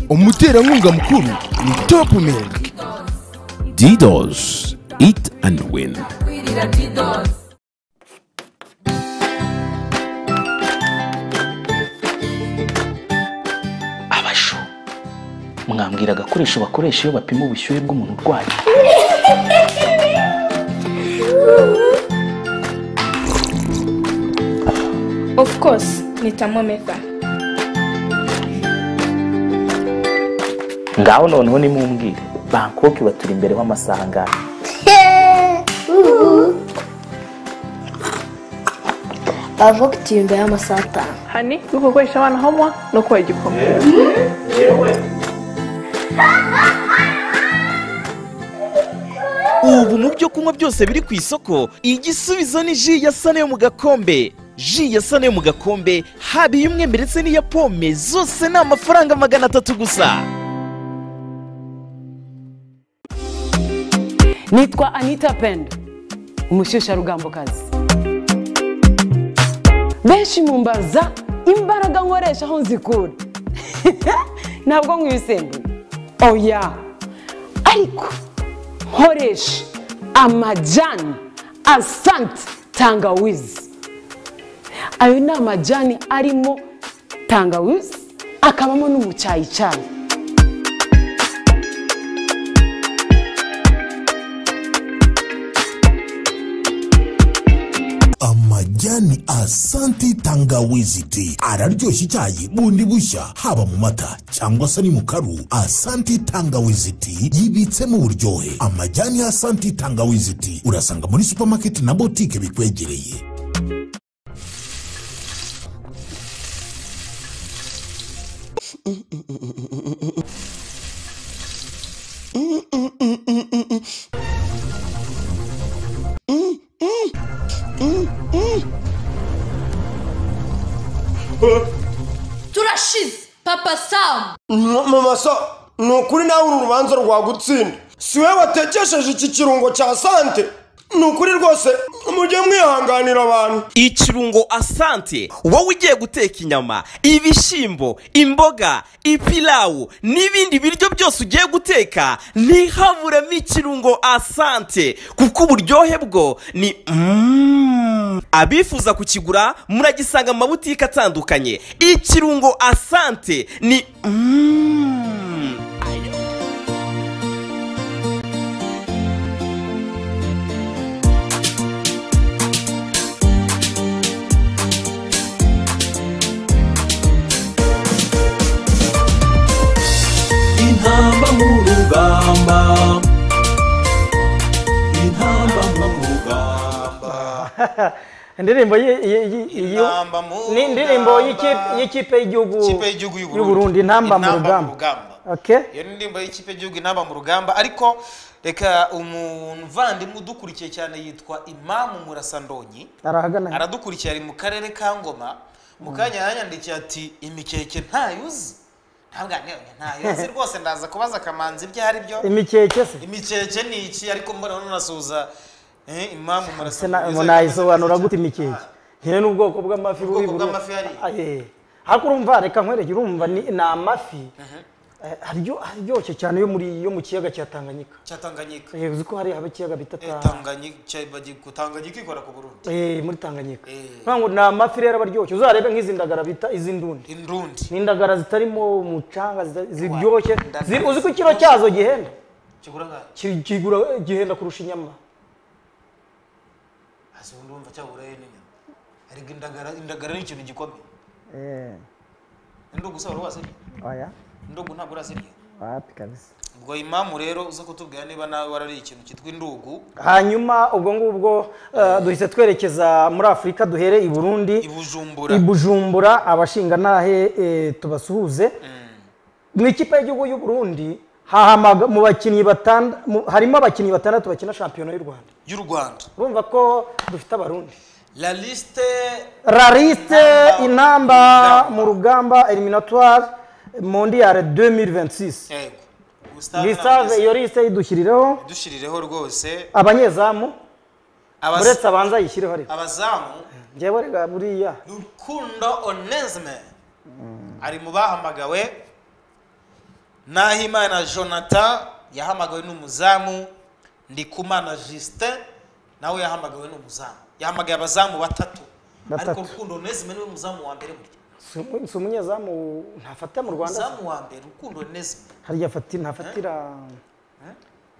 umuterankunga mukuru ni top milk didos eat and win kwirira didosi abashu mwambwira agakoresho bakoresha iyo bapima ubushyuhe bw'umuntu urwaye Of course, ni thermometer. ngaho noneho nimumbwire bangkok baturi imbere w'amasaha angahe bavuga uti imbere y'amasaha atanu hani gukoresha abana homwa no kuba igikoma ubu mu byo kunywa byose biri ku isoko igisubizo ni ji ya sane yo mu gakombe ji ya sane yo mu gakombe haba iy'umwembe ndetse n'iya pome zose ni amafaranga magana atatu gusa nitwa anita pendo umushyushyarugambokazi benshi mumbaza imbaraga nkoresha aho nzikura ntabwo nkwibisembuye oya ariko nkoresha amajyani asanti tangawizi ayo ni amajyani arimo tangawizi akabamo n'umucyayicyayi amajyani asanti tangawizi ti araryoshya icyayi bundi bushya haba mu mata cyangwa se ari mu karu asanti tangawizi ti yibitsemo uburyohe amajyani ya asanti tangawizi ti urasanga muri supamaketi na botike bikwegereye turashize papa samu mama so ni ukuri nawe uru rubanza rwagutsinda si wowe watekesheje iki kirungo cya sante ni ukuri rwose mujye mwihanganira abantu ikirungo asante wowe ugiye guteka inyama ibishyimbo imboga ipilawu n'ibindi biryo byose ugiye guteka ntihaburemo ikirungo asante kuko uburyohe bwo ni mm. abifuza kukigura muragisanga mu mabutike atandukanye ikirungo asante ni mm. intamba mu rugamba intamba mu rugamba indirimbo yi- yi- yi- iyi- ni indirimbo y'ikipe- y'ikipe y'igihugu y'uburundi intamba mu rugamba Okay. iyo ni indirimbo y'ikipe y'igihugu intamba mu rugamba ariko reka umuvandimwe udukurikiye cyane yitwa imamu murasandonyi arahagana aradukurikiye ari mu karere ka ngoma mu kanya yanyandikiye ati imikeke ntayuzi ntabwo yanyoye ntayoze rwose ndaza kubaza akamanzi ibyo ari byo Imikeke se? imikeke ni iki ariko mbona nunasuhuza eh, imamu Se na- murasandonyi nayisobanura gute imikeke nkewe n'ubwoko bw'amafi buri Ubwoko bw'amafi hariya ariko urumva reka nkwereke urumva ni ni amafi eh, aryo- aryoshye cyane yo muri yo mu kiyaga cya tanganyika cya tanganyika Eh, uzi ko hari haba ikiyaga bita Ta- tanganyika cya- bagi- ku tanganyika ikora ku burundi Eh, muri tanganyika Ngira ngo ni amafi rero aba aryoshye uzarebe nk'izi ndagara bita iz'indundi indundi ni indagara zitarimo umucanga zita- ziryoshye Zi- uzi ko ikiro cyazo gihenda kigura ngaho Ki- kigura gihenda kurusha inyama hasi ubundi wumva cyagurayo n'inyama ariko indagara indagara ni ikintu gikomeye indugu se wari wazirya oya indugu ntabwo urazirya wapi kabisa ubwo imamu rero uza kutubwira niba nawe warariye ikintu cyitwa indugu hanyuma ubwo ngubwo eh, duhise twerekeza muri afurika duhere i burundi Bujumbura. i bujumbura abashingantahe eh, tubasuhuze mu ikipe y'igihugu y'u burundi hahamaga mu bakinnyi batanda mu- harimo abakinnyi batandatu bakina shampiyona y'u rwanda y'u rwanda urumva ko dufite abarundi la liste rariste intamba mu rugamba eliminatoire mondiale 2026 yego Gustave lisave Nabwiza. iyo liste idushyirireho dushirireho rwose abanyezamu Abaz- uretse abanza yishyireho rero abazamu njyewe rega buriya rukundo onesme ari mu bahamagawe nahimana jonathan yahamagawe n'umuzamu ndikumana justin nawe yahamagawe n'umuzamu yahamagaye abazamu batatu Batatu. ariko rukundo onesme niwe muzamu wa mbere burya si umu- si umunyezamu ntafata mu rwanda muzamu wa mbere rukundo onesme harya afati- ntafatira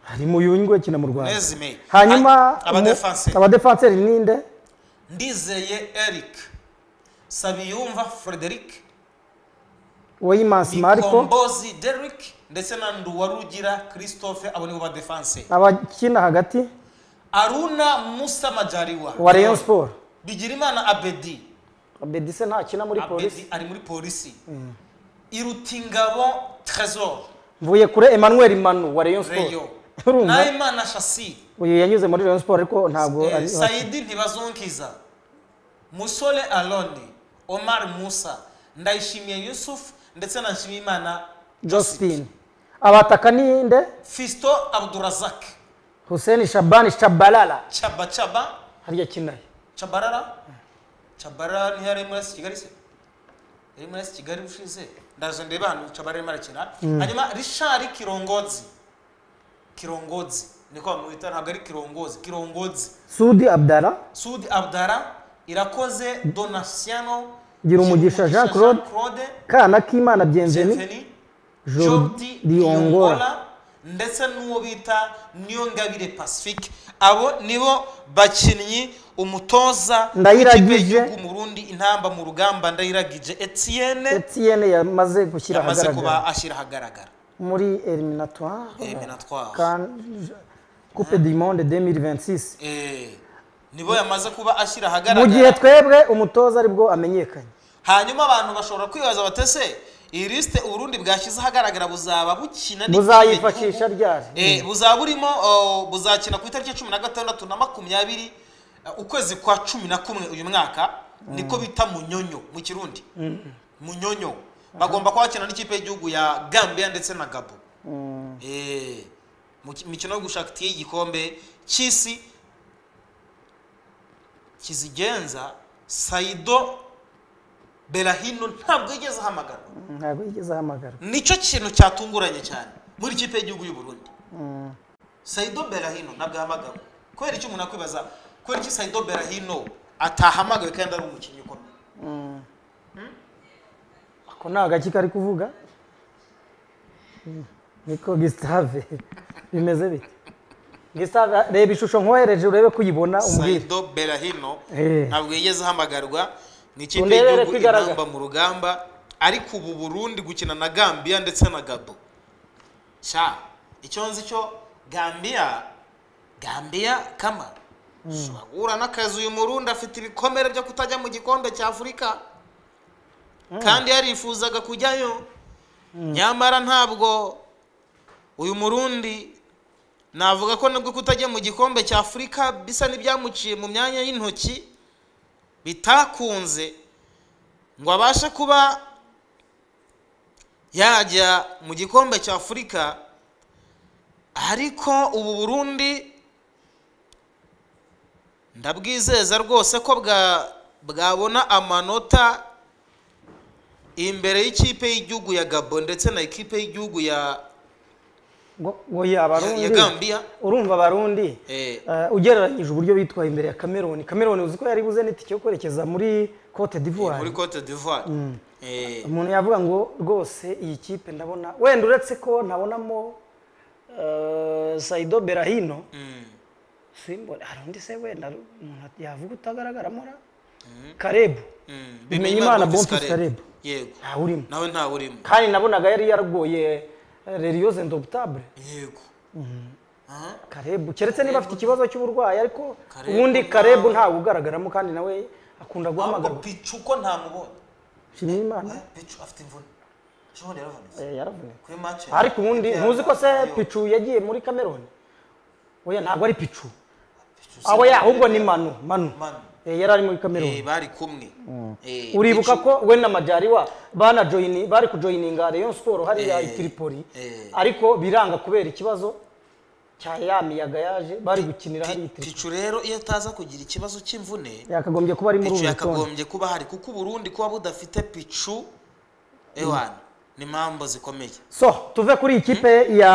hari mu yungwe akina mu rwanda Nezime. hanyuma A- abadefanseri. mu- abadefanseri ninde ndizeye eric sabiyumva frederic weyimansi mariko kombozi derrick ndetse na nduwarugira christophe abo nibo badefanse abakina hagati aruna musa majariwa wa rayon sport bigirimana abedi abedi se ntakina muri polisi abedi ari muri polisi irutingabo trésor mvuye kure emmanuel manu wa rayon reyo sport urumva nahimana shasi uyu yanyuze muri rayon sport ariko ntabwo eh, ari sayidi ntibazunkiza musole aloni omar musa ndayishimiye yusuf ndetse na nshimiyimana josephine abataka ninde fisto abdurazak hussein shabani shabalala caba caba harya kinaye cabarara cabarara niyo yari muri esi kigali se yari muri esi kigali ushize ndaje ndebe ahantu yica barimo arakina Mm. hanyuma rishari kirongozi kirongozi niko bamwita ntabwo ari kirongozi kirongozi sudi abdara sudi abdara irakoze donasiano gira umugisha jean claude kana k'imana byenzeni Jordi diyongora Diola ndetse n'uwo bita Niyongabire Pacifique abo nibo bakinnyi umutoza Ndayiragije. w'ikipe y'igihugu mu Burundi intamba mu rugamba ndayiragije Etienne etienne yamaze gushyira yamaze kuba ahagaragara ashyira ahagaragara muri eliminatoire Eliminatoire. Kan- coupe du monde 2026 Eh, nibo yamaze kuba ashyira mu ahagaragara gihe twebwe umutoza aribwo amenyekanye hanyuma abantu bashobora kwibaza batese iyi lisite uburundi bwashyize ahagaragara buzaba bukina n'ikihe buzayifashisha gihugu? ryari Eh, buzaba burimo oh, buzakina ku itariki cumi na gatandatu na makumyabiri eh, ukwezi kwa cumi na kumwe uyu mwaka niko bita munyonyo mu kirundi Mm. munyonyo bagomba kuba bakina n'ikipe y'igihugu ya gambia ndetse na gabo Mm. Eh, mu ki- mikino yo gushaka itike y'igikombe cy'isi kizigenza saido berahino ntabwo yigeze ahamagarwa ntabwo yigeze ahamagarwa nicyo kintu cyatunguranye cyane muri ikipe y'igihugu y'u Burundi Mm. Saido Berahino ntabwo ahamagawe kubera icyo umuntu akwibaza kubera iki Saido Berahino atahamagawe kandi ari umukinnyi ukomeye Mm. ako ni agaki kari kuvuga Mm. niko gisitave bimeze bite gisitave reba ishusho nkohereje urebe ko uyibona umbwire Saido Berahino Eh. ntabwo yigeze ahamagarwa ni ikipe Urebere y'igihugu ko igaragara. inamba mu rugamba ariko ubu Burundi gukina na Gambia ndetse na Gabo sha icyo nzi cyo Gambia Gambia kama ahura n'akazi uyu murundi afite ibikomere byo kutajya mu gikombe cya afurika kandi yarifuzaga kujyayo nyamara ntabwo uyu murundi navuga ko nubwo kutajya mu gikombe cya afurika bisa n'ibyamuciye mu myanya y'intoki bitakunze ngo abashe kuba yajya mu gikombe cya afurika ariko ubu burundi ndabwizeza rwose ko bwa bwabona amanota imbere y'ikipe y'igihugu ya gabo ndetse na ikipe y'igihugu ya ngo ngo ye abarundi ya Gambia. urumva abarundi eh, eh, ugereranyije uburyo bitwaye imbere ya cameroon cameroon uzi ko yari buze n'itike yo kwerekeza muri cote muri d'ivoire cote d'ivoire Mm. Eh, umuntu yavuga ngo rwose iyi kipe ndabona wenda uretse ko ntabonamo eh, saido berahino mm, simbona hari undi se wenda umuntu yavuga utagaragaramo ra mm, karebu mm. bimenyimana Bonfils bonfils karebu yego ntawurimo nawe ntawurimo kandi nabonaga yari yaragoye reriyoze ndobutable yego karebu keretse niba afite ikibazo cy'uburwayi ariko Karebu ubundi ntawe. karebu ntawe ugaragaramo kandi nawe akunda guhamagarwa picu uko ntamubonye nshimiyimana picu afite imvune Shimon yaravunitse Eh, yaravunitse kuri match ya- ariko ubundi ya- ntuzi ko se Ayo, picu yagiye muri cameroon oya ntabwo ari picu Pichu abo si- ya ahubwo ni manu manu Manu. Eh, yari ari muri Eh, cameroon bari kumwe Eh, uribuka Pichu- ko we na majariwa banajoyini bari kujoyininga rayon sport hariya Eh, i tripoli eh, ariko biranga kubera ikibazo cya ya miyaga yaje bari gukinira hari itiri picu rero iyo ataza kugira ikibazo cy'imvune yakagombye kuba ari muri picu uru rutonde yakagombye kuba hari kuko uburundi kuba budafite picu ewana ni impamvu zikomeye so tuve kuri ikipe ya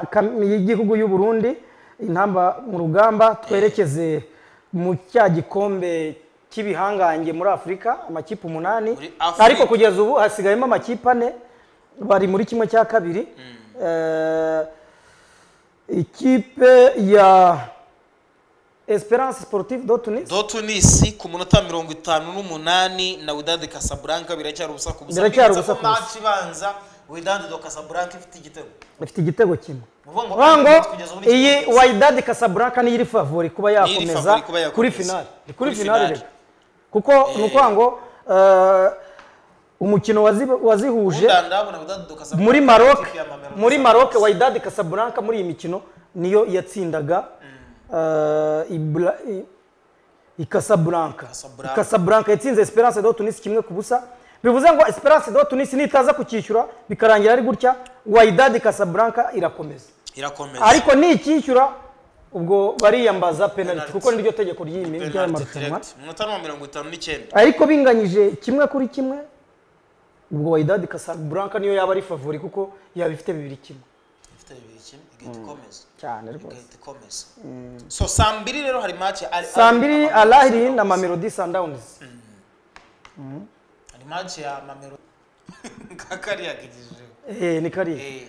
Kam- y'igihugu y'u Burundi intamba mu rugamba twerekeze mu cya gikombe cy'ibihangange muri afurika amakipe umunani Afurika. ariko kugeza ubu hasigayemo amakipe ane bari muri kimwe cya kabiri Eh, ikipe ya esperance sportive do tunis do tunisi ku munota mirongo itanu n'umunani na widadi kasaburanka biracyari ubusa ku busa Biracyari bivuze ko ubusa ku busa. match ibanza widadi do kasaburanka ifite igitego ifite igitego kimwe Uvuga ngo uvuga ngo Ahmed kugeza ubu ni iyi ikipe wayidadi kasabranka niyo iri favori kuba Niyo iri yakomeza favori kuba yakomeza. kuri finali Ni kuri Kuri finali finali. rero kuko ni ukuvuga ngo eh, umukino wazi- wazihuje Ubundi ndabona widadi do kasaburanka muri maroc ikipe ya Mamelodi muri Sundowns. maroc wayidadi kasabranka muri iyi mikino niyo yatsindaga eh, Ibra- i- i kasabranka Casablanca. kasabranka yatsinze esperance do tunis kimwe ku busa bivuze ngo esperance do tunis nitaza kucyishyura bikarangira ari gutya wayidadi kasabranka irakomeza irakomeza ariko nicyishyura ubwo bariyambaza penaliti kuko niryo tegeko ry'iyi Penalty ry'aya marushanwa direct. umunota ni uwa mirongo itanu n'icyenda ariko binganyije kimwe kuri kimwe ubwo wayidadi kasanga buranka niyo yaba ari favori kuko yaba ifite bibiri kimwe ifite bibiri kimwe igahita ikomeza cyane rwose igahita ikomeza so saa mbiri rero hari match ya Al- saa Al- mbiri Al- alahiri na mamelodi sundowns hari match ya mamero kakariya kigejejeho Eh, ni kariya Eh.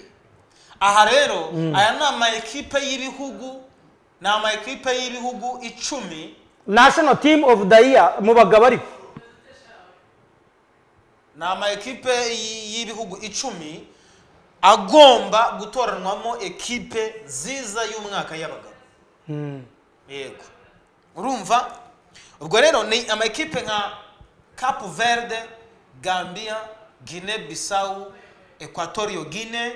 aha rero Mm. aya ni ama ekipe y'ibihugu ni ama ekipe y'ibihugu icumi national team of the year mu bagabo ariko ni ama ekipe y- y'ibihugu icumi agomba gutoranwamo ekipe nziza y'umwaka y'abagabo Mm. yego urumva ubwo rero ni amakipe nka capu verde gambia guine bisawu equatorio guine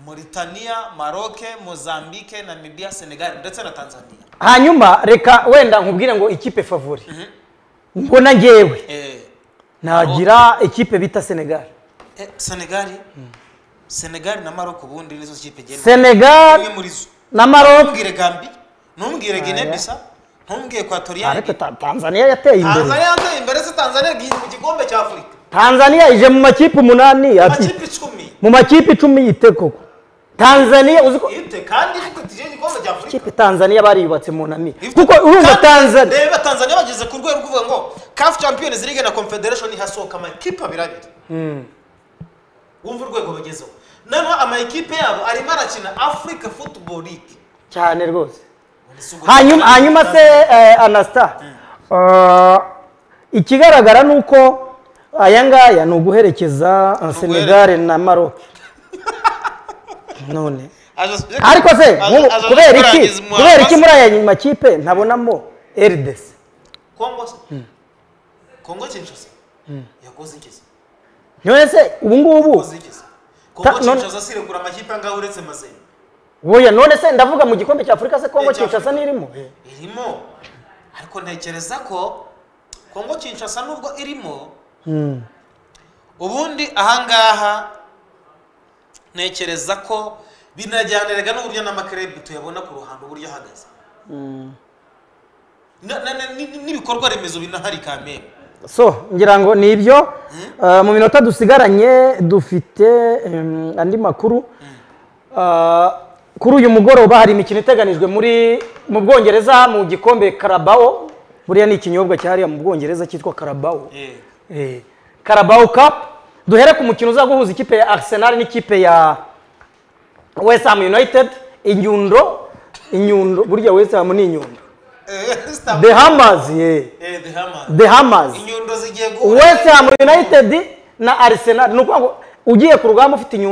mauritania maroke mozambique namibia senegal ndetse na tanzania hanyuma reka wenda nkubwire ngo ikipe favori mbona ngewe eh, nagira ikipe bita senegal eh, senegali senegali na maroko ubundi nizo kipe genda Senegal imwe muri zo na Maroc. ntumbwire gambi ntumbwire guine Aya. bisa ntumbwire equatoria ariko Ta- tanzania yateye imbere tanzania yateye imbere se tanzania igiye mu gikombe cya afurika tanzania ije mu makipe umunani ati amakipe icumi mu makipe icumi yite koko tanzania uzi ko Yite kandi ifite tije igikombe cya Afurika. ikipe tanzania bariyubatse mu nami kuko urumva tanzania Reba Tanzania bageze ku rwego rwo kuvuga ngo CAF Champions League na Confederation hasohoka amakipe abiri abiri. Mm. Wumva urwego bagezeho. Noneho amakipe yabo arimo arakina Africa Football League. cyane rwose hanyuma hanyuma se eh, anasta eh, ikigaragara ni uko aya ngaya ni uguherekeza eh, senegal na maroc none ariko se nk'ubu kubera iki kubera iki muri aya makipe ntabonamo rdc Kongo se? Kongo Kinshasa. Yakoze iki? none se ubu ngubu Kongo none- Kinshasa sirekura amakipe angahe uretse Mazembe. buya none se ndavuga mu gikombe cya afurika se kongo kinshasa nirimo irimo ariko ntekereza ko kongo kinshasa nubwo irimo Mm. ubundi ahangaha ntekereza ko binajyaniraga n'uburyo n'amakerebu tuyabona ku ruhando uburyo ahagaze Na- na- na- ni- n'ibikorwa remezo binahari kamere so ngira ngo ni ibyo Eh, mu minota dusigaranye dufite em, andi makuru Eh, kuri uyu mugoroba hari imikino iteganijwe muri mu bwongereza mu gikombe karabawo buriya ni ikinyobwa cyahariya mu bwongereza cyitwa karabawo Eh, Carabao Cup duhere ku mukino uza guhuza ikipe ya Arsenal n'ikipe ya West Ham United inyundo inyundo burya West Ham ni inyundo The Hammers yeah. Eh, the Hammers. The Hammers inyundo zigiye guhura West Ham United na Arsenal ni ukuvuga ngo ugiye ku rugamba ufite inyundo